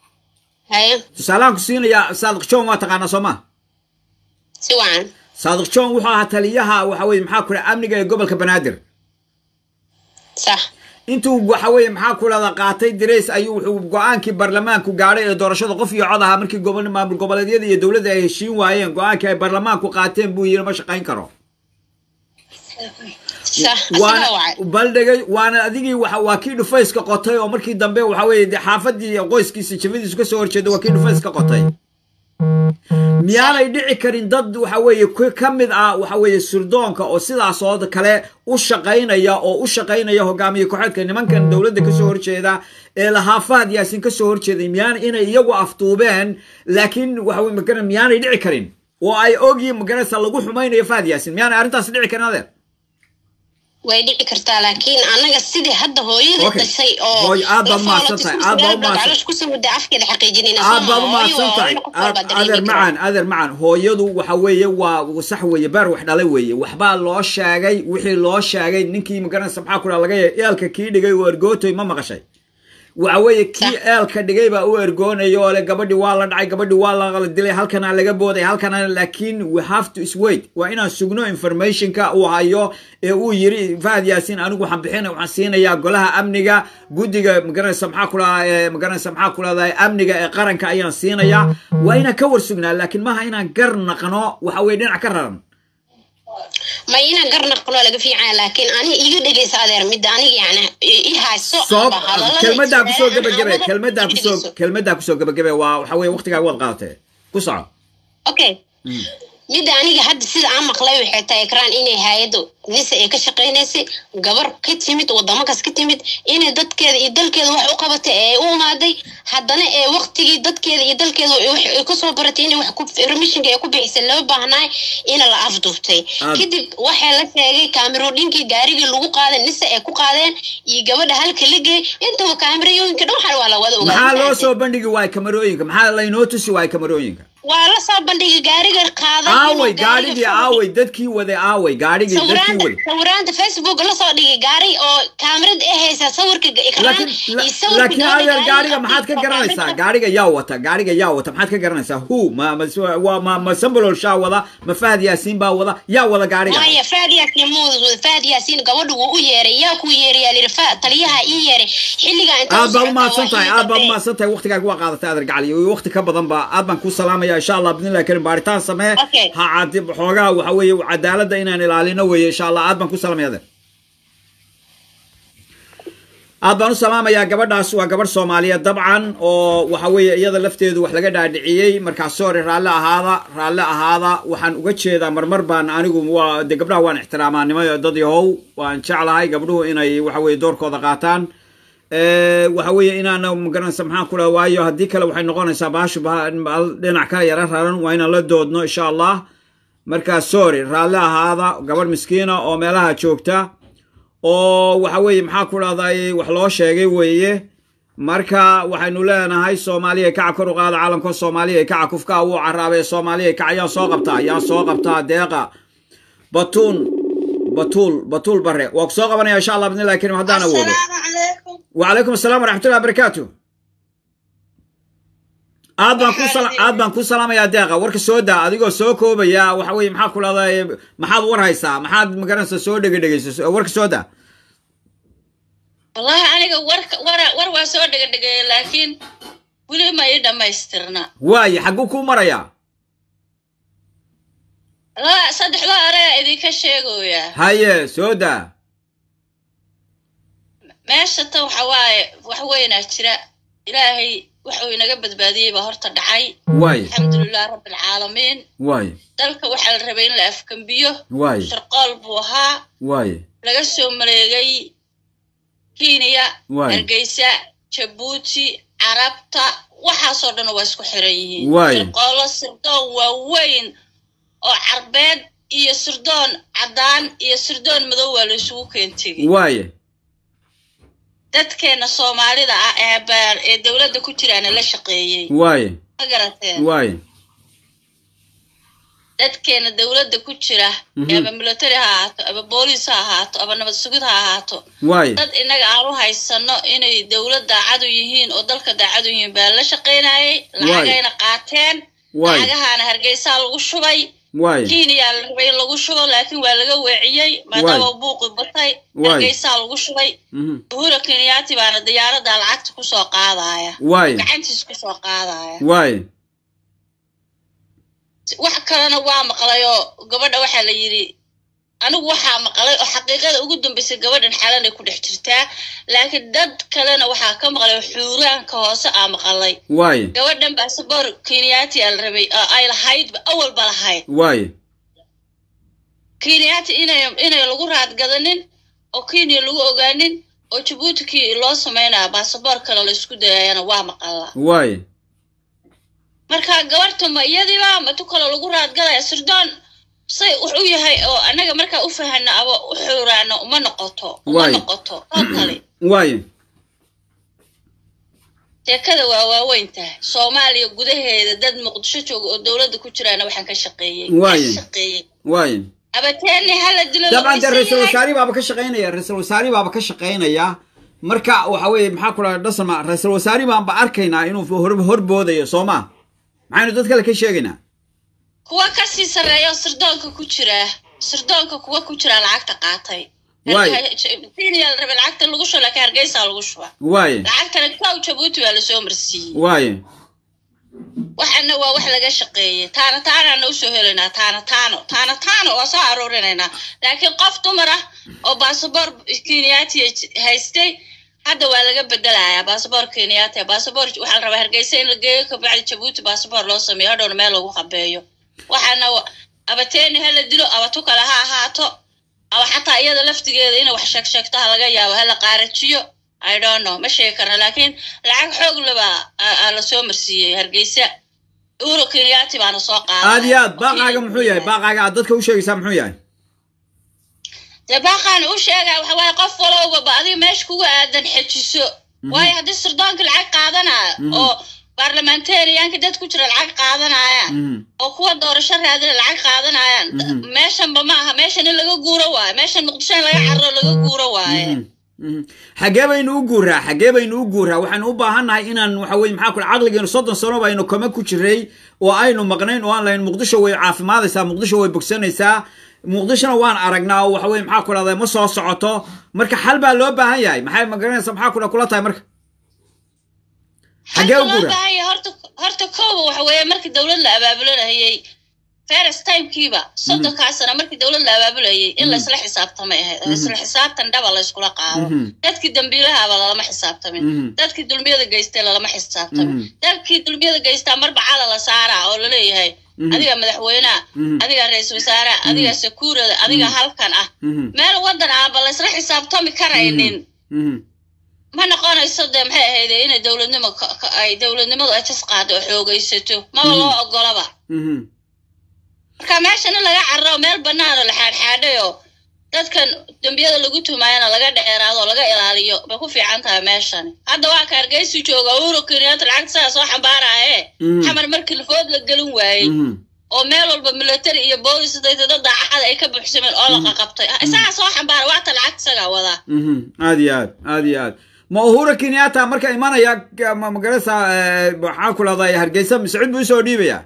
haye tusaalehaan ku siinayaa saadiq john waa taqaanaa soo ma si wacan saadiq john wuxuu ahaa taliyaha waxa weye maxaa ku dhaha amniga ee gobolka banaadir sax intuu waxa weeye maxaa ku dhahda qaatay dirays ayuu wuxuu go-aankii baarlamaanku gaadhay ee doorashada qof iyo cod ahaa markii gobo- maamul goboleedyada iyo dowladda ay heshiin waayeen go-aankii ay baarlamaanku qaateen buu yidhi ma shaqayn karo sax asagaa waana wacay baldhigay waana adigii waxa waa kii dhufayska qotay oo markii dambe waxa weeye dee xaafadii iyo qoyskiisa jabadiisu ka soo horjeeda waa kii dhufayska qotay miyaanay dhici karin dad waxa weeye ku- ka mid ah waxa weeye surdoonka oo sidaas oo kale u shaqaynaya oo u shaqaynaya hogaamiye kooxeedka nimankan dowladda kasoo horjeeda ee lahaa fahad yaasin kasoo horjeeday miyaan inay iyagu aftuubeen laakiin waxa weye magara miyaanay dhici karin oo ay ogyiin magaraysa lagu xumaynayo fahad yaasin miyaanay arrintaas dhici karin adeer way dhici kartaa laakiin anaga sidii hadda hooyada Okay. dhashay oo Hooy, aad baad la mahadsan foolatay tahay, isku aad baad sagaal bilood mahadsan- caloosha kusoo mudda afkeeda xaqiijinayna aad baad u Hooyo mahadsan waa tahay in qof walba dareemi adeer karo. macaan adeer macaan hooyadu waxa weeye waa sax weeye beer wax dhalay weeye waxbaa loo sheegay wixii loo sheegay ninkii magaranaysa maxaa ku dhaha laga yahay eelka kii dhigay oo ergootoy ma maqashay waxa weeye kii Sax. eelka dhigay baa u ergoonaya oo le gabadhi waa la dhacay gabadhi waa la dilay halkana laga booday halkana laakiin we have to wait waa inaan sugno informationka uu hayo ee uu yiri fahad yaasiin anigu waxaan bixina waxaan siinayaa golaha amniga guddiga magaranaysa maxaa ku dhaha ee magaranaysa maxaa ku dhahdaa amniga ee qaranka ayaan siinayaa waa inaan ka war sugnaa laakiin maaha inaan gar naqno waxa weye dhinac ka raran ma inaan garnaqno laga fiican laakiin ani iga dhegeysa adeer midda aniga yani i hayso soo amba hadallada kelmadaa kusoo Israa'iil gebagabe aan kelmadaa wada kusoo dhegeyso. kelmadaa kusoo gebagabe waa waxa weye waqtigaa waad qaadatee ku soco okay midda aniga hadda sida aan maqlay waxay tahay ekraan inay hay-addu nisa ay ka shaqaynaysay gabar ka timid wadamakas ka timid inay dadkeeda iyo dalkeeda wax u qabatay ee u imaaday haddana ee waqtigii dadkeeda iyo dalkeeda wax ay kasoo baratay inay wax ku remishinka ay ku bixisay loo baahnaay ina la afduubtay Aad- kadib waxaa la sheegay kaamirooyinkii gaarigii lagu qaaday nisa ay ku qaadeen iyo gabadha halka la geey intaba kaamirooyinka dhan waxaa waa la wada ogaa maxaa loo soo bandhigi waay kamarooyinka maxaa laynoo tusi waay kamarooyinka waa la soo bandhigay gaariga qaaday inuu aaway gaariga gaadhigii furo. aaway dadkii waday aaway gaadhigii dadkii sawiraanta waday sawiraanta facebook la soo dhigay gaari oo kaamirad ee haysa sawirka ekraan laakiin iyo la- sawirka laakiin gabadha adeer gaadhiga maxaad ka oo garanaysaa kaamirada- gaadhiga yaa wata gaadhiga yaa wata maxaad ka garanaysaa hu ma ma waa ma ma sambalol shaa wada ma fahad yaasiin baa wada yaa wada gaadhiga maya faad yaasiin muuda faad yaasiin gabadhu wuu u yeeray yaa ku yeerayaa lihi fa taliyaha ii yeeray xilligaa inta aad baad umahadsan tahay aad baad umahadsan tahay waqtigaaga waa qaadatay adeer gacali iyo waqti ka badan ba aad baan kuu salaamaya insha allah bidnillahi karim baaritaan samee Okay. ha cadi xoogaa waxa weeye cadaaladda inaan ilaalino weeye insha allah aad baan ku salaamaya adeer aad baan u salaamayaa gabadhaas waa gabadh soomaaliyeed dabcan oo waxa weeye iyada lafteedu wax laga dhaadhiciyey markaas sorry raalli ahaada raalli ahaada waxaan uga jeedaa marmar baan anigu waa de gabdhaha waan ixtiraamaa nimo dad yahow waan jeclahay gabdhuhu inay waxa weeye doorkooda qaataan Eh, waxa weeye inaana magaranaysa maxaan ku dhaha waayo haddii kale waxay noqonaysaa baashu ba- ba- dhinac kale yara raran waa inaan la doodno insha allah markaa sorry raalli ahaada gabadh miskiina oo meelaha joogta oo waxa weeye maxaa ku dhahday wax loo sheegay weeye marka waxaynu leenahay soomaaliya kaca kor u qaada caalamka soomaaliya kaca kufka wuu caraabay soomaaliya kaca yaa soo qabtaa yaa soo qabtaa deeqa batuun batuul batuul bare waa ku soo qabanaya insha allah bidnillahi karim haddaan awoodo وعليكم السلام ورحمة الله وبركاته aad baan ku sala aad baan ku salaamayaa deeqa warka soo daa adigoo soo koobaya waxa weeye maxaa ku leedahay maxaad war haysaa maxaad magaranaysa soo dhega dhegaysa warka soo daa wallahi aniga warka war war waa soo dhegadhegeeya laakiin weli ma ii dhammaystirna waaye xagguu kuu marayaa la saddexda areea idinka sheegoyaa haye soo daa meesha ta waxa waaye wax weynaa jira ilaahay waxuu inaga badbaadiyey baa horta dhacay waaye alxamdulilah rabbilcaalamiin waaye dalka waxaa la rabay in la afkambiyo waaye sharqool buu ahaa waaye laga soo maleegay kenya Waay. hargeysa jabuuti carabta waxaasoo dhan waa isku xiran yihiin Waay. sirqoolo sirdoon waaweyn oo carbeed iyo sirdoon caddaan iyo sirdoon madow waa la isugu keentegay waaye dadkeena soomaalida ah ee baar ee dowladda ku jiraana la shaqeeyey waaye ma garateen waaye dadkeena dowladda ku jira Mhm. ee aba military ha ahaato aba booliis ha ahaato aba nabad sugid ha ahaato waaye dad inaga aan u haysano inay dowlad daacadu yihiin oo dalka daacadu yihiin baa la shaqaynayay lacagayna qaateen Waay. lacagahaana hargeysaa lagu shubay waay kenya la rabay in lagu shubo laakiin waa laga weeciyey maadaama buuqi batay Waay. hargeysaa lagu shubay Mhm. uhura kenyaati baana diyaarada lacagta kusoo qaadaya waay gacantiis kusoo qaadaya waay wax kalena waa maqlay oo gabadha waxaa la yidhi anigu waxaa maqlay oo xaqiiqada ugu dambeysay gabadhan xalanay ku dhex jirtaa laakiin dad kalena waxaa ka maqlay oo xuuraanka hoose aa maqlay waay gabadhan basaboor kenyaati aa la rabay oo ay lahaydba awalba lahayd waay kenyaati inay inay lagu raadgadanin oo kenya lagu ogaanin oo jabuuti ki loo sameynaya basaboor kale la isku dayayana waa maqalaa waay marka gabarta ma iyadiiba ma tu kale lagu raadgadaya sirdoon say wax u yahay oo annaga markaa u fahano aba u xuuraano uma noqoto uma Waay. noqoto oo kale waay sheekada waa waaweyn tahay soomaaliya gudaheeda dad muqdisho jooga oo dowladda ku jiraana waxaan ka shaqeeyey Waay. ka shaqeeyey waay abateeni hala dilo dabcan dee la ra-iisul yahay. wasaarihi baaba ka shaqaynaya ra-iisul wasaarihi baaba ka shaqaynaya marka waxa weeye maxaa ku dhaha dhasama ra-iisul wasaarihi baanba arkaynaa inuu hor horboodayo soo ma maxaynu dad kale ka sheegaynaa kuwa kasii sarreeya oo sirdoonka ku jira sirdoonka kuwa ku jira lacagta qaatay Waay. kenya la rabay lacagta lagu shuba laakiin hargeysa lagu shuba waay lacagtana kow jabuuti waa lasoo marsiiyey waay waxana waa wax laga shaqeeyey taana taanaana usoo helaynaa taana taano taana taano waa soo aruurinaynaa laakiin qof dumar ah oo basaboor kenyaati haystay hadda waa laga bedelayaa basaboor kenyaati basaboor waxaa la rabaa hargeysa in la geeyo kabacdi jabuuti basaboor loo sameeyo hadhowna meel lagu qabeeyo waxaana wa- abateeni ha la dilo abatu kale ha ahaato ama xataa iyada laftigeeda inay wax sheeg sheegto ha laga yaabo ha la qaarajiyo i don't know ma sheegi karna laakiin lacag xoog leba aa lasoo marsiiyey hargeysa uhuru kenyaati baana soo qaaday aad iyo aad baaqaaga muxuu yahay baaqaaga aad dadka u sheegaysaa muxuu yahay dee baaqaana u sheegaya waxa waaye qof walowba ba adiga meesha kuga aadan xejiso waayo haddii sirdoonka lacag qaadanaya oo baarlamentariyaanka dad ku jira lacag qaadanayaan Mhm. oo kuwa doorasho raadina lacag qaadanayaan meeshanba ma aha meeshan in laga guuro waayo meeshan muqdisho in laga carro laga guuro waaye Mhm. Mhm. xagee baynu u guuraa xagee baynu u guuraa waxaynu u baahannahay inaan waxa weye maxaa ku caqligeenu soddon sano baynu kama ku jiray oo aynu maqnayn oo aan lahayn muqdisho way caafimaadaysaa muqdisho way bogsanaysaa muqdishona waan aragnaa oo waxa weye maxaa ku dhahday ma soo socoto marka xal baa loo baahan yahay maxay magaranaysa maxaa ku kula tahay marka xagee u Halka loo guuraa baahan yahay horta horta kooba waxa weeye markii dowlad la abaabulanayay first timekiiba soddonkaa sano markii dowlad la abaabulayay in laysla xisaabtamay ahayd oo isla xisaabtan dhaba layskula qaado Mhm. dadkii dambiilahaaba lalama xisaabtamin Mhm. dadkii dulmiyada geystay lalama xisaabtamin Mhm. dadkii dulmiyada geystaa marba cala la saaraa oo laleeyahay Mhm. adiga madaxweyneha Mhm. adiga ra-iisul wasaaraha adiga sakuurada adiga halkan ah Mhm. meel wadan aanba laysla xisaabtami karaynin Mhm. ma noqonayso dee maxay ahayd inay dowladnimo ka- ka- ay dowladnimadu ay jas qaado oo xoogaysato maba loo ogolaba Mhm. marka meeshan in laga carro meel bannaan oo la xaadxaadhay oo dadkan dembiyada lagu tumaayana laga dheeraado oo laga ilaaliyo bay ku fiican tahay meeshan hadda waa ka hargeysi jooga uhuru kenyaata lacagta sidaa soo xambaaraaye Mhm. xamar markii lafood la gelin waayey Mhm. oo meel walba military iyo boolis dayta dad daacada ay ka buuxsameen oo la qaqabtay isagaa soo xambaara waata lacagta isagaa wadaa Mhm. aad iyo aad aad iyo aad ma uhura kenyatta marka imanaya ma magarasa maxaa ku lahday hargeysa mascuud buu usoo dhiibaya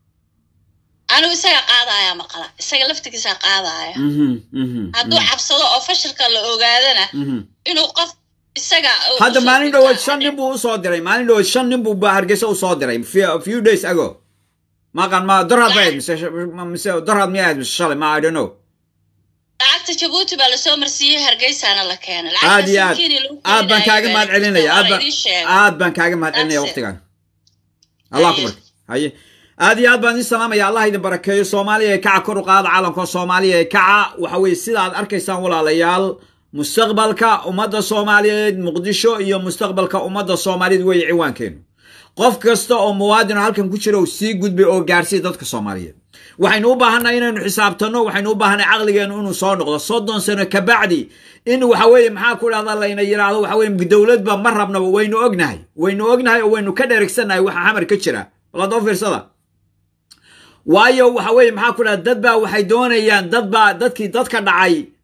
anigu isaga qaadaya maqala isaga laftigiisa qaadaya Mhm. Mhm. hadduu cabsado oo fashilka la ogaadana Mhm. inuu qof isaga uu hadda usoo maalin dhigtaa dhawood shan nin buu usoo diray maalin dhawood shan nin buu ba- hargeysa usoo diray few- few days ago maqan ma dorhad bay ahayd mise mise dorhad miyay ahayd mise shalay ma i don't know lacagta jabuuti baa lasoo marsiiyey hargeysaana la keenay aad iyo aad aad baan kaaga mahad celinaya aad baan aad baan kaaga mahad celinaya That's it. waqtigan allah ku Haye. barke haye aad iyo aad baan idin salaamaya allah idin barakeeyo soomaaliya ee kaca kor u qaada caalamka soomaaliya ee kaca waxa weye sida aad arkaysaan walaalayaal mustaqbalka ummadda soomaaliyeed muqdisho iyo mustaqbalka ummadda soomaaliyeed weeye ciwaankeenu qof kasta oo muwaadin oo halkan ku jira uu sii gudbay oo gaarsiiya dadka soomaaliyeed waxaynu u baahannahay inaynu xisaabtanno waxaynu u baahannahay caqligeenu inuu soo noqdo soddon sano kabacdi in waxa weeye maxaa ku dhahda layna yidhaahdo waxa weye dowladba ma rabnaba waynu ognahay waynu ognahay oo waynu ka dheregsannahay waxa xamar ka jira baladoo fiirsada waayo waxa weeye maxaa ku dhahda dad baa waxay doonayaan dad baa dadkii dadka dhacay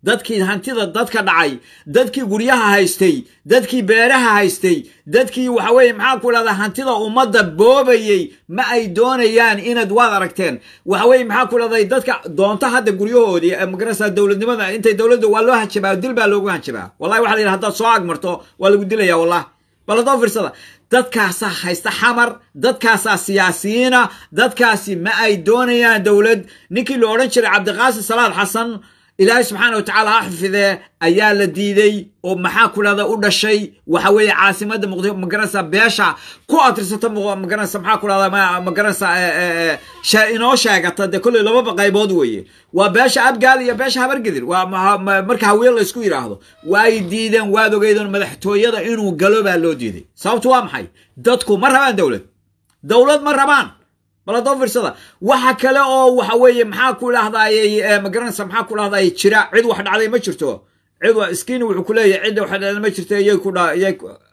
dadkii hantida dadka dhacay dadkii guryaha haystay dadkii beeraha haystay dadkii waxa weeye maxaa ku dhahdaa hantida ummadda boobayey ma ay doonayaan inaad waad aragteen waxa weeye maxaa ku dhahday dadka doonta hadda guryahoodii magarasa dowladnimada intay dowladda waa loo hanjabaa dil baa loogu hanjabaa wallahi waxa la yidhaha haddaad soo agmarto waa lagu dilaya wallah bal haddoo fiirsada dadkaasaa haysta xamar dadkaasaa siyaasiyiina dadkaasi ma ay doonayaan dowlad ninkii la odhan jiray cabdiqaasim salaad xasan ilaahay subxaana wa tacaala ha xifidee ayaa la diiday oo maxaa ku dhahda u dhashay waxa weeye caasimadda muqdisho magaranaysa beesha ku atirsata magaranaysa maxaa ku dhahda magaranaysa inoo sheegata dee kolley lababa qaybood weeye waa beesha abgaal iyo beesha habargedir waa marka haween la isku yidhaahdo waay diideen waad ogeydeen madaxtooyada inuu galo baa loo diiday sababtu waa maxay dadku ma rabaan dowlad dowlad ma rabaan baladoo fiirsada waxa kale oo waxa weeye maxaa ku dhahdaayey magaranaysa maxaa ku dhahdaayey jira cid wax dhacday ma jirto cid iskiini wuxuu ku leeyahay cidda wax dhacday ma jirto iyay ku dha iyay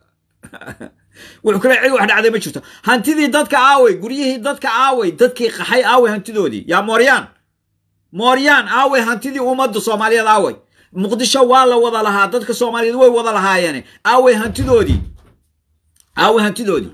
wuxuu ku leeyahay cid wax dhacday ma jirto hantidii dadka aaway guryihii dadka aaway dadkii qaxay aaway hantidoodii yaa mooryaan mooryaan aaway hantidii ummadda soomaaliyeed aaway muqdisho waa la wada lahaa dadka soomaaliyeed way wada lahaayeen aaway hantidoodii aaway hantidoodii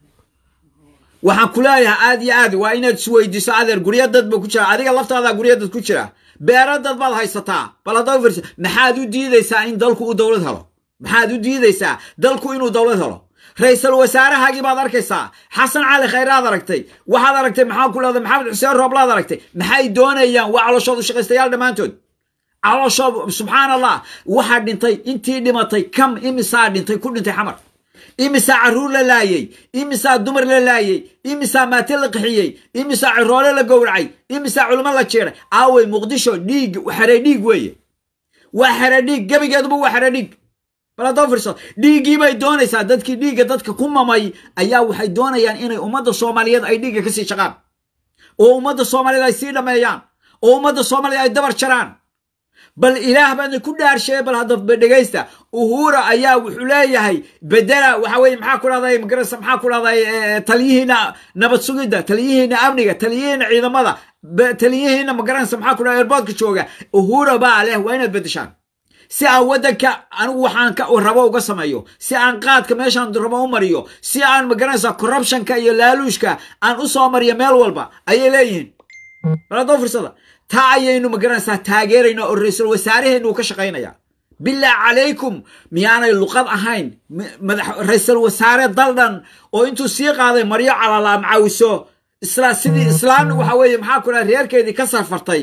waxaan ku leeyahay aad iyo aad waa inaad isweydiiso adeer gurya dad ba ku jira adiga laftaada gurya dad ku jira beera dad baad haysataa bal haddaa fiirsa maxaad u diidaysaa in dalku uu dowlad helo maxaad u diidaysaa dalku inuu dowlad helo ra-iisul wasaarahaagii baad arkaysaa xasan cali khayraad aragtay waxaad aragtay maxaa ku leedahay maxamed xuseen rooblaad aragtay maxay doonayaan waa calooshoodu shaqaystayaal dhammaantood calooshoodu subxaan allah waxaa dhintay intii dhimatay kam imisaa dhintay ku dhintay xamar imisaa carruur la laayey imisaa dumar la laayey imisaa maate la qixiyey imisaa ciroole la gowracay imisaa culimo la jeeray aawey muqdisho dhiig xere dhiig weeye waa xere dhiig gebigeeduba waa xere dhiig bal haddoo fiirso dhiiggii bay doonaysaa dadkii dhiigga dadka ku mamay ayaa waxay doonayaan inay ummadda soomaaliyeed ay dhiigga ka sii shaqaan oo ummadda soomaaliyeed ay sii dhammeeyaan oo ummadda soomaaliyeed ay dabar jaraan bal ilaah baadna ku dhaarsheeye bal hadda dhegaysta uhura ayaa wuxuu leeyahay bedela waxa weye maxaa ku dhahday magarasa maxaa ku dhahday taliyihiina nabad sugidda taliyihiina amniga taliyihiina ciidamada taliyihiina magaranaysa maxaa ku dhahday airboodka jooga uhura baa leh waa inaad bedeshaan si aan waddanka anigu waxaan ka rabo uga sameeyo si aan qaadka meeshaan rabo u mariyo si aan magaranaysa corruptionka iyo laaluushka aan u soo mariyo meel walba ayay leeyihiin bal haddoo firsada taa ayaynu magaranaysaa taageerayna oo ra-iisul wasaaraheennu uu ka shaqaynaya bilaa calaykum miyaanay luqad ahayn ra-iisul wasaare daldhan oo intuu sii qaaday maryo calala macaawiso isla sidii islaan waxa weeye maxaa ku dhaha reerkeedii ka safartay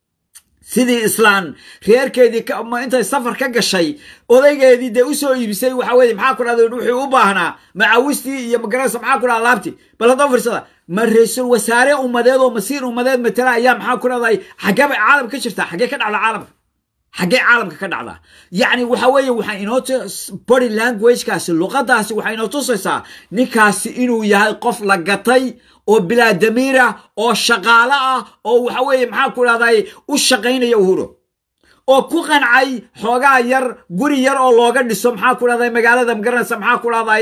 sidii islaan reerkeedii intay safar ka gashay odaygeedii dee usoo iibisay waxa weye maxaa ku dhahda wuxuu u baahnaa macaawistii iyo magaranaysa maxaa ku dhaha laabti bal haddoo firsada ma ra-iisul wasaare ummadeed oo masiir ummadeed matala ayaa maxaa ku dhahday xaggee bay caalamka ka jirtaa xaggee ka dhacda caalamka xaggee caalamka ka dhacdaa yacni waxa weeye waxaa inoo body languagekaasi luqadaasi waxay inoo tusaysaa ninkaasi inuu yahay qof la gatay oo bilaa damiir ah oo shaqaalo ah oo waxa weeye maxaa ku dhahday u shaqaynaya uhuro oo ku qancay xoogaa yar guri yar oo looga dhiso maxaa ku dhahday magaalada magaranaysa maxaa ku dhahday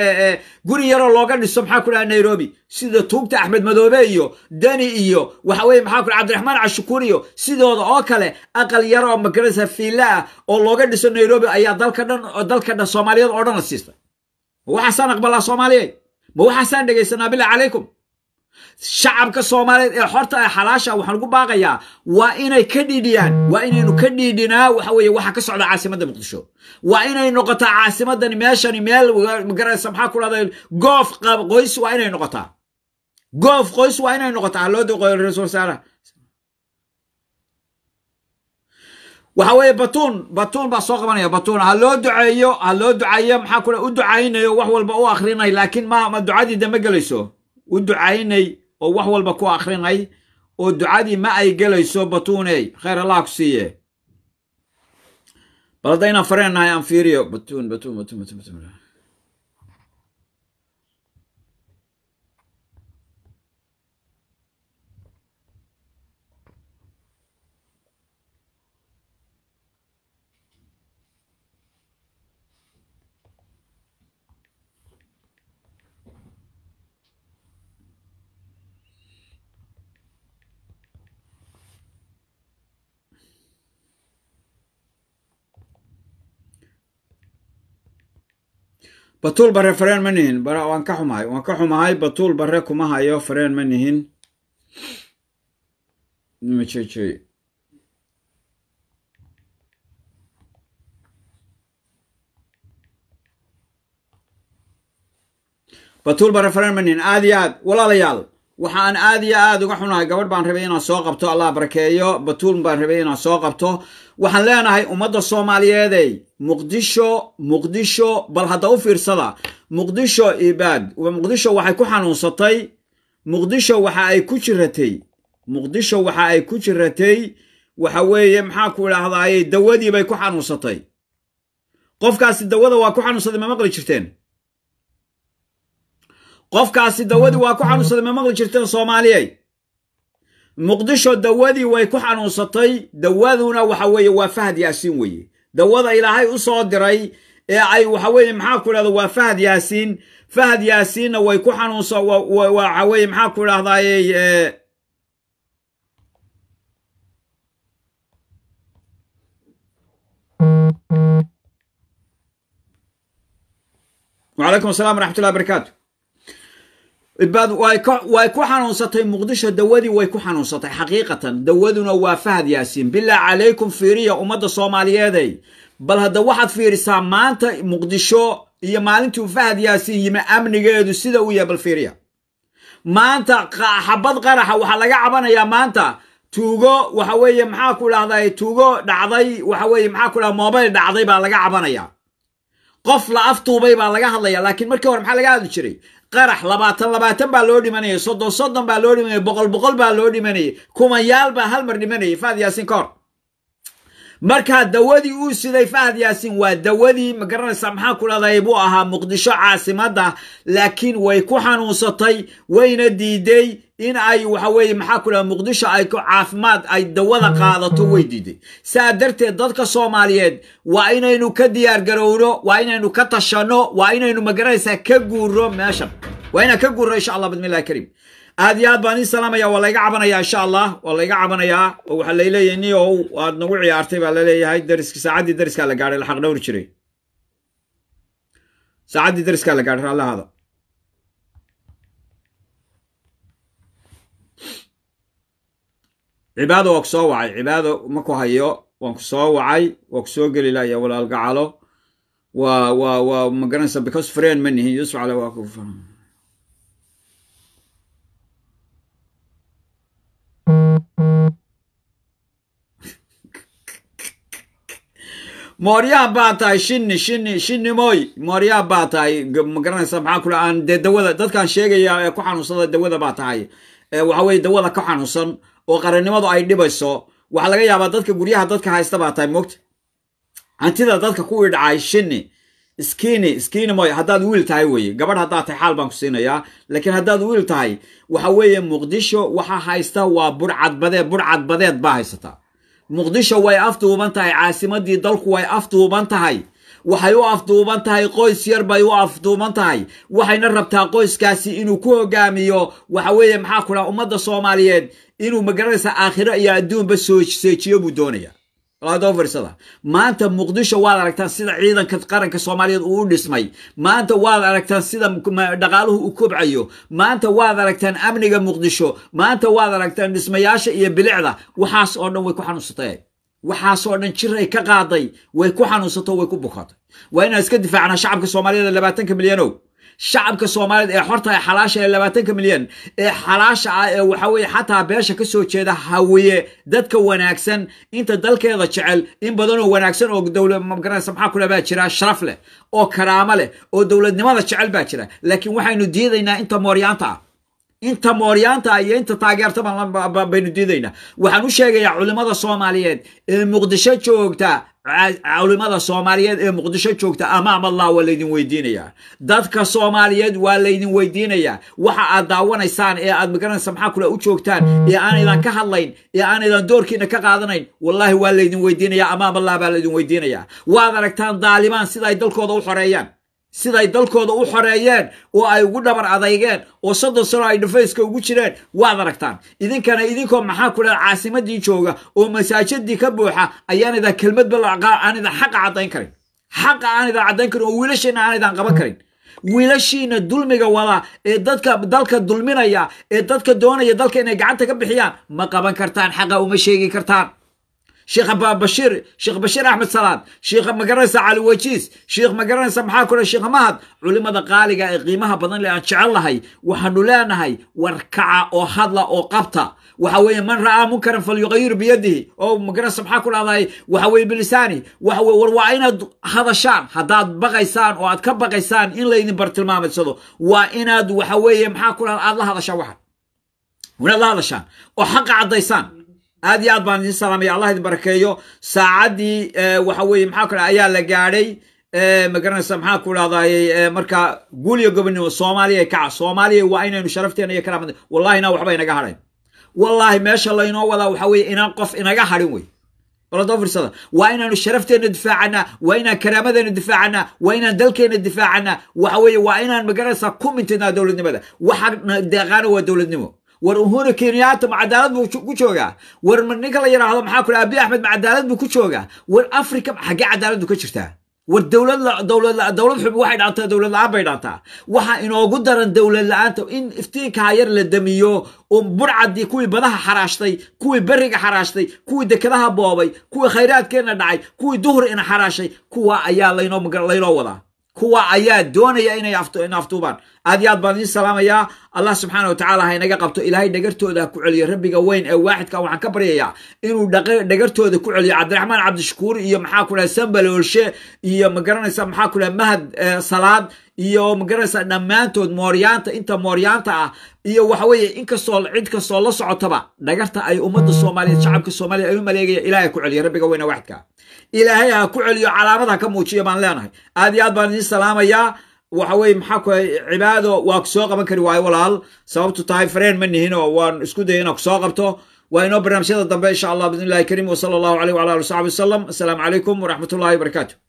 guri yar oo looga dhiso maxaa ku dhahday nairobi sida tuugta axmed madoobe iyo deni iyo waxa weye maxaa ku cabdiraxmaan cashukuur iyo sidooda oo kale aqal yar oo magaranaysa fiila ah oo looga dhiso nairobi ayaa dalka dhan dalka dhan soomaaliyeed oo dhan la siista ma waxaasaan aqbalaa soomaaliyeed ma waxaasaan dhegaysanaa bilaa calaykum shacabka soomaaliyeed ee xorta ee xalaasha waxaan ugu baaqayaa waa inay ka dhiidhiyaan waa inaynu ka dhiidhinaa waxa weeye waxa ka socda caasimadda muqdisho waa inay noqotaa caasimadani meeshani meel magaraysa maxaa ku dhahday goof qoys waa inay noqotaa goof qoys waa inay noqotaa ha loo doqoyo ra-iisul wasaaraha waxa weeye batuun batuun baa soo qabanaya batuun ha loo duceeyo ha loo duceeyo maxaa ku u ducaynayo wax walba u akrinay laakiin ma ma ducadii dama gelayso u ducaynay oo wax walba ku akrinay oo ducadii ma ay gelayso batuuney khayr allah ku siiye bal hadda inaan fareenahay aan fiiriyo batuun batuun batuun batuun batuun batuul bare fareen ma nihin bara waan ka xumahay waan ka xumahay batuul bare kuma hayo fareen ma nihin majeje batuul bare fareen ma nihin aad iyo aad walaalayaal waxaan aad iyo aad uga xunahay gabadh baan rabay inaan soo qabto allah barakeeyo batuul baan rabay inaan soo qabto waxaan leenahay ummadda soomaaliyeedey muqdisho muqdisho bal hadda u fiirsada muqdisho ibaad muqdisho waxay ku xanuunsatay muqdisho waxa ay ku jiratay muqdisho waxa ay ku jiratay waxa weeye maxaa ku idhaahdaaye dawadii bay ku xanuunsatay qofkaasi dawada waa ku xanuunsaday ma maqli jirteen qofkaasi dawadii waa ku xanuunsaday ma maqli jirteen soomaaliyey muqdisho dawadii way ku xanuunsatay dawaduna waxa weeye waa fahad yaasiin weeye dawada ilaahay u soo diray ee ay waxa weeye maxaa ku idhahda waa fahad yaasiin fahad yaasiinna way ku xanuunsa waxa weeye maxaa ku idhahdaaye وعليكم السلام ورحمة الله وبركاته ibaad way ku xanuunsatay muqdisho dawadii way ku xanuunsatay xaqiiqatan dawaduna waa fahad yaasiin bilaa calaykum fiiriya ummadda soomaaliyeeday bal hadda waxaad fiirisaa maanta muqdisho iyo maalintuu fahad yaasiin yimi amnigeedu sida uu yahay bal fiiriya maanta xabad qaraxa waxaa laga cabanayaa maanta tuugo waxa weeye maxaa ku dhahday tuugo dhacday waxa weeye maxaa ku dhahda mobile dhacday baa laga cabanaya qof la aftuubay baa laga hadlaya laakiin markii hore maxaa laga hadli jiray qarax labaatan labaatan baa loo dhimanayay soddon soddon baa loo dhimanayay boqol boqol baa loo dhimanayay kumayaal baa hal mar dhimanayay fahad yaasiin ka hor markaa dawadii uu siday fahad yaasiin waa dawadii ma garanaysaa maxaa ku dhahday buu ahaa muqdisho caasimadda laakiin way ku xanuunsatay wayna diiday in ay waxa weeye maxaa ku dhahda muqdisho ay caafimaad ay dawada qaadato way diiday saa darteed dadka soomaaliyeed waa inaynu ka diyaar garowno waa inaynu ka tashanno waa inaynu magaranaysaa ka guurno meeshan waa inaan ka guurno insha allah bismillahi kariim aad iyo aad baan ii salaamaya waa layga cabanayaa insha allah waa layga cabanayaa oo waxaa layleeyahay niyow waad nagu ciyaartay baa laleeyahay dariski saacaddii dariskaa la gaadhay laxaq dhowri jiray saacaddii dariskaa la gaadhay raallahada cibaado waa ku soo wacay cibaado ma ku hayo waan ku soo wacay waa ku soo geli laaya walaal gacalo waa waa waa magaranaysa because friend ma nihin yusuf cale waa ku mooryaha baa tahay shinni shinni shinni mooy mooryaha baa tahay ma garanaysa maxaa kula aan dee dawada dadkaan sheegaya ee ku xanuunsada dawada baa tahay waxa weye dawada ka xanuunsan oo qarannimadu ay dhibayso waxaa laga yaabaa dadka guryaha dadka haysta baa tahay mogta hantida dadka kuwii dhacay shinni skini skini moy haddaad wiil tahay weeye gabadh haddaad tahay xaal baan ku siinayaa laakiin haddaad wiil tahay waxa weeye muqdisho waxa haysta waa burcadbadeed burcadbadeed baa haysataa muqdisho way afduuban tahay caasimadii dalku way afduuban tahay waxay u afduuban tahay qoys yar bay u afduuban tahay waxayna rabtaa qoyskaasi inuu ku hogaamiyo waxa weeye maxaa ku dhaha ummadda soomaaliyeed inuu magaranaysa aakhiro iyo adduunba soo seejiyo buu doonaya adoo firsada maanta muqdisho waad aragtaan sida ciidanka qaranka soomaaliyeed uu u dhismay maanta waad aragtaan sida dhaqaaluhu u kobcayo maanta waad aragtaan amniga muqdisho maanta waad aragtaan dhismayaasha iyo bilicda waxaas oo dhan way ku xanuunsatay waxaasoo dhan jiray ka qaaday way ku xanuunsato way ku bukatay waa inaan iska difaacnaa shacabka soomaaliyeed ee labaatanka milyanow shacabka soomaaliyeed ee xorta ee xalaasha ee labaatanka milyan ee xalaasha ah ee waxa weeye xataa beesha ka soo jeeda hawiye dadka wanaagsan inta dalkeeda jecel in badanoo wanaagsan oo dowlad magaranaysa maxaa kule baa jira sharaf leh oo karaamo leh oo dowladnimada jecel baa jira laakiin waxaynu diidaynaa inta mooryaanta ah inta mooryaanta iyo inta taageerta baynu diidaynaa waxaan u sheegayaa culimmada soomaaliyeed ee muqdisho joogta culimada soomaaliyeed ee muqdisho joogta amaam allah waa laydin weydiinayaa dadka soomaaliyeed waa laydin weydiinayaa waxa aad daawanaysaan ee aad magaranaysa maxaa kule u joogtaan ee aanaydan ka hadlayn ee aanaydan doorkiina ka qaadanayn wallahi waa laydin weydiinayaa amaam allah baa laydin weydiinayaa waad aragtaan daalibaan sida ay dalkooda u xoreeyaan siday dalkooda u xoreeyeen oo ay ugu dhabar adeygeen oo soddon sano ay dhufayska ugu jireen waad aragtaan idinkana idinkoo maxaa ku dhaha caasimadii jooga oo masaajidii ka buuxa ayaanidan kelmadba aan idan xaqa caddayn karin xaqa aan idan caddayn karin oo wiilasheenna aan idan qaban karin wiilashiina dulmiga wada ee dadka dalka dulminaya ee dadka doonaya dalka inay gacanta ka bixiyaan ma qaban kartaan xaqa uma sheegi kartaan sheekh bashir sheekh bashiir axmed salaad sheekh magaranaysa cali wajiis sheekh magaranaysa maxaa kule sheekh mahad culimada qaaliga ee qiimaha badan le aan jecel lahay waxaanu leenahay war kaca oo hadla oo qabta waxa weeye man ra'aa munkaran falyuqayir biyadihi oo magaranaysa maxaa ku dhahday waxa weeye bilisaani waxa weye war waa inaad hadashaan haddaad baqaysaan oo aad ka baqaysaan in laydin bartilmaamaysado waa inaad waxa weeye maxaa ku dhahda aad la hadashaan waxan inaad la hadashaan oo xaqa caddaysaan aad iyo aad baan idin salaamaya allah idin barakeeyo saacaddii waxa weeye maxaa ku dhaha ayaa la gaadhay magaranaysa maxaa ku dhahday marka guuliyo gobonimo soomaaliya kaca soomaaliya waa inaynu sharafteena iyo karaamada wallahina waxba inaga hadhayn wallaahi meesha laynoo wadaa waxa weeye inaan qof inaga hadhin wey baladoo firsada waa inaanu sharafteena difaacana waa inaan karaamadeena difaacana waa inaan dalkeena difaacana waxa weeye waa inaan magaranaysa ku mintidnaa dowladnimada waxa deeqaana waa dowladnimo war uhuru kenyaata ma cadaalad buu ku joogaa war ninka la yidhaahdo maxaa ku abi axmed ma cadaalad buu ku joogaa war africa xaggee cadaaladdu ka jirtaa war dowlad dowlad dowlad xub waxay dhaantaa dowlad la-aan bay dhaantaa waxaa inoogu daran dowlad la-aanta in iftiinkaa yar la damiyo oo burcadii kuwii badaha xaraashtay kuwii beriga xaraashtay kuwii dekadaha boobay kuwii khayraadkeenna dhacay kuwii duhur ina xaraashay kuwa ayaa laynoo wadaa kuwa ayaa doonaya inay aftuubaan aad iyo aad baan idiin salaamayaa allah subxaana watacaala ha inaga qabto ilaahay dhagartooda ha ku celiyo rabbiga weyn ee waaxidka waxaan ka baryayaa inuu dhagartooda ku celiyo cabdiraxmaan cabdishakuur iyo maxaa ku dhaha sambale olshe iyo magaranaysa maxaa ku dhaha mahad salaad iyo magaranaysa dhammaantood mooryaanta inta mooryaanta ah iyo waxa weeye inkastoo cid kastoo la socotaba dhagarta ay ummadda soomaaliyeed shacabka soomaaliya ay u maleegaya ilaahay ku celiyo rabbiga weyne waaxidka ilaahay ha ku celiyo calaamad ha ka muujiya baan leenahay aad iyo aad baan idiin salaamayaa waxa weye maxaa ku cibaado waa ku soo qaban kari waayo walaal sababtu tahay fareen ma nihin oo waan isku daya inaan ku soo qabto waa inoo barnaamijyada dambe insha allah bidn illahi kariim wasala allahu aleyh wala ali w saxbi wasalam assalaamu calaykum waraxmat ullahi wabarakaatu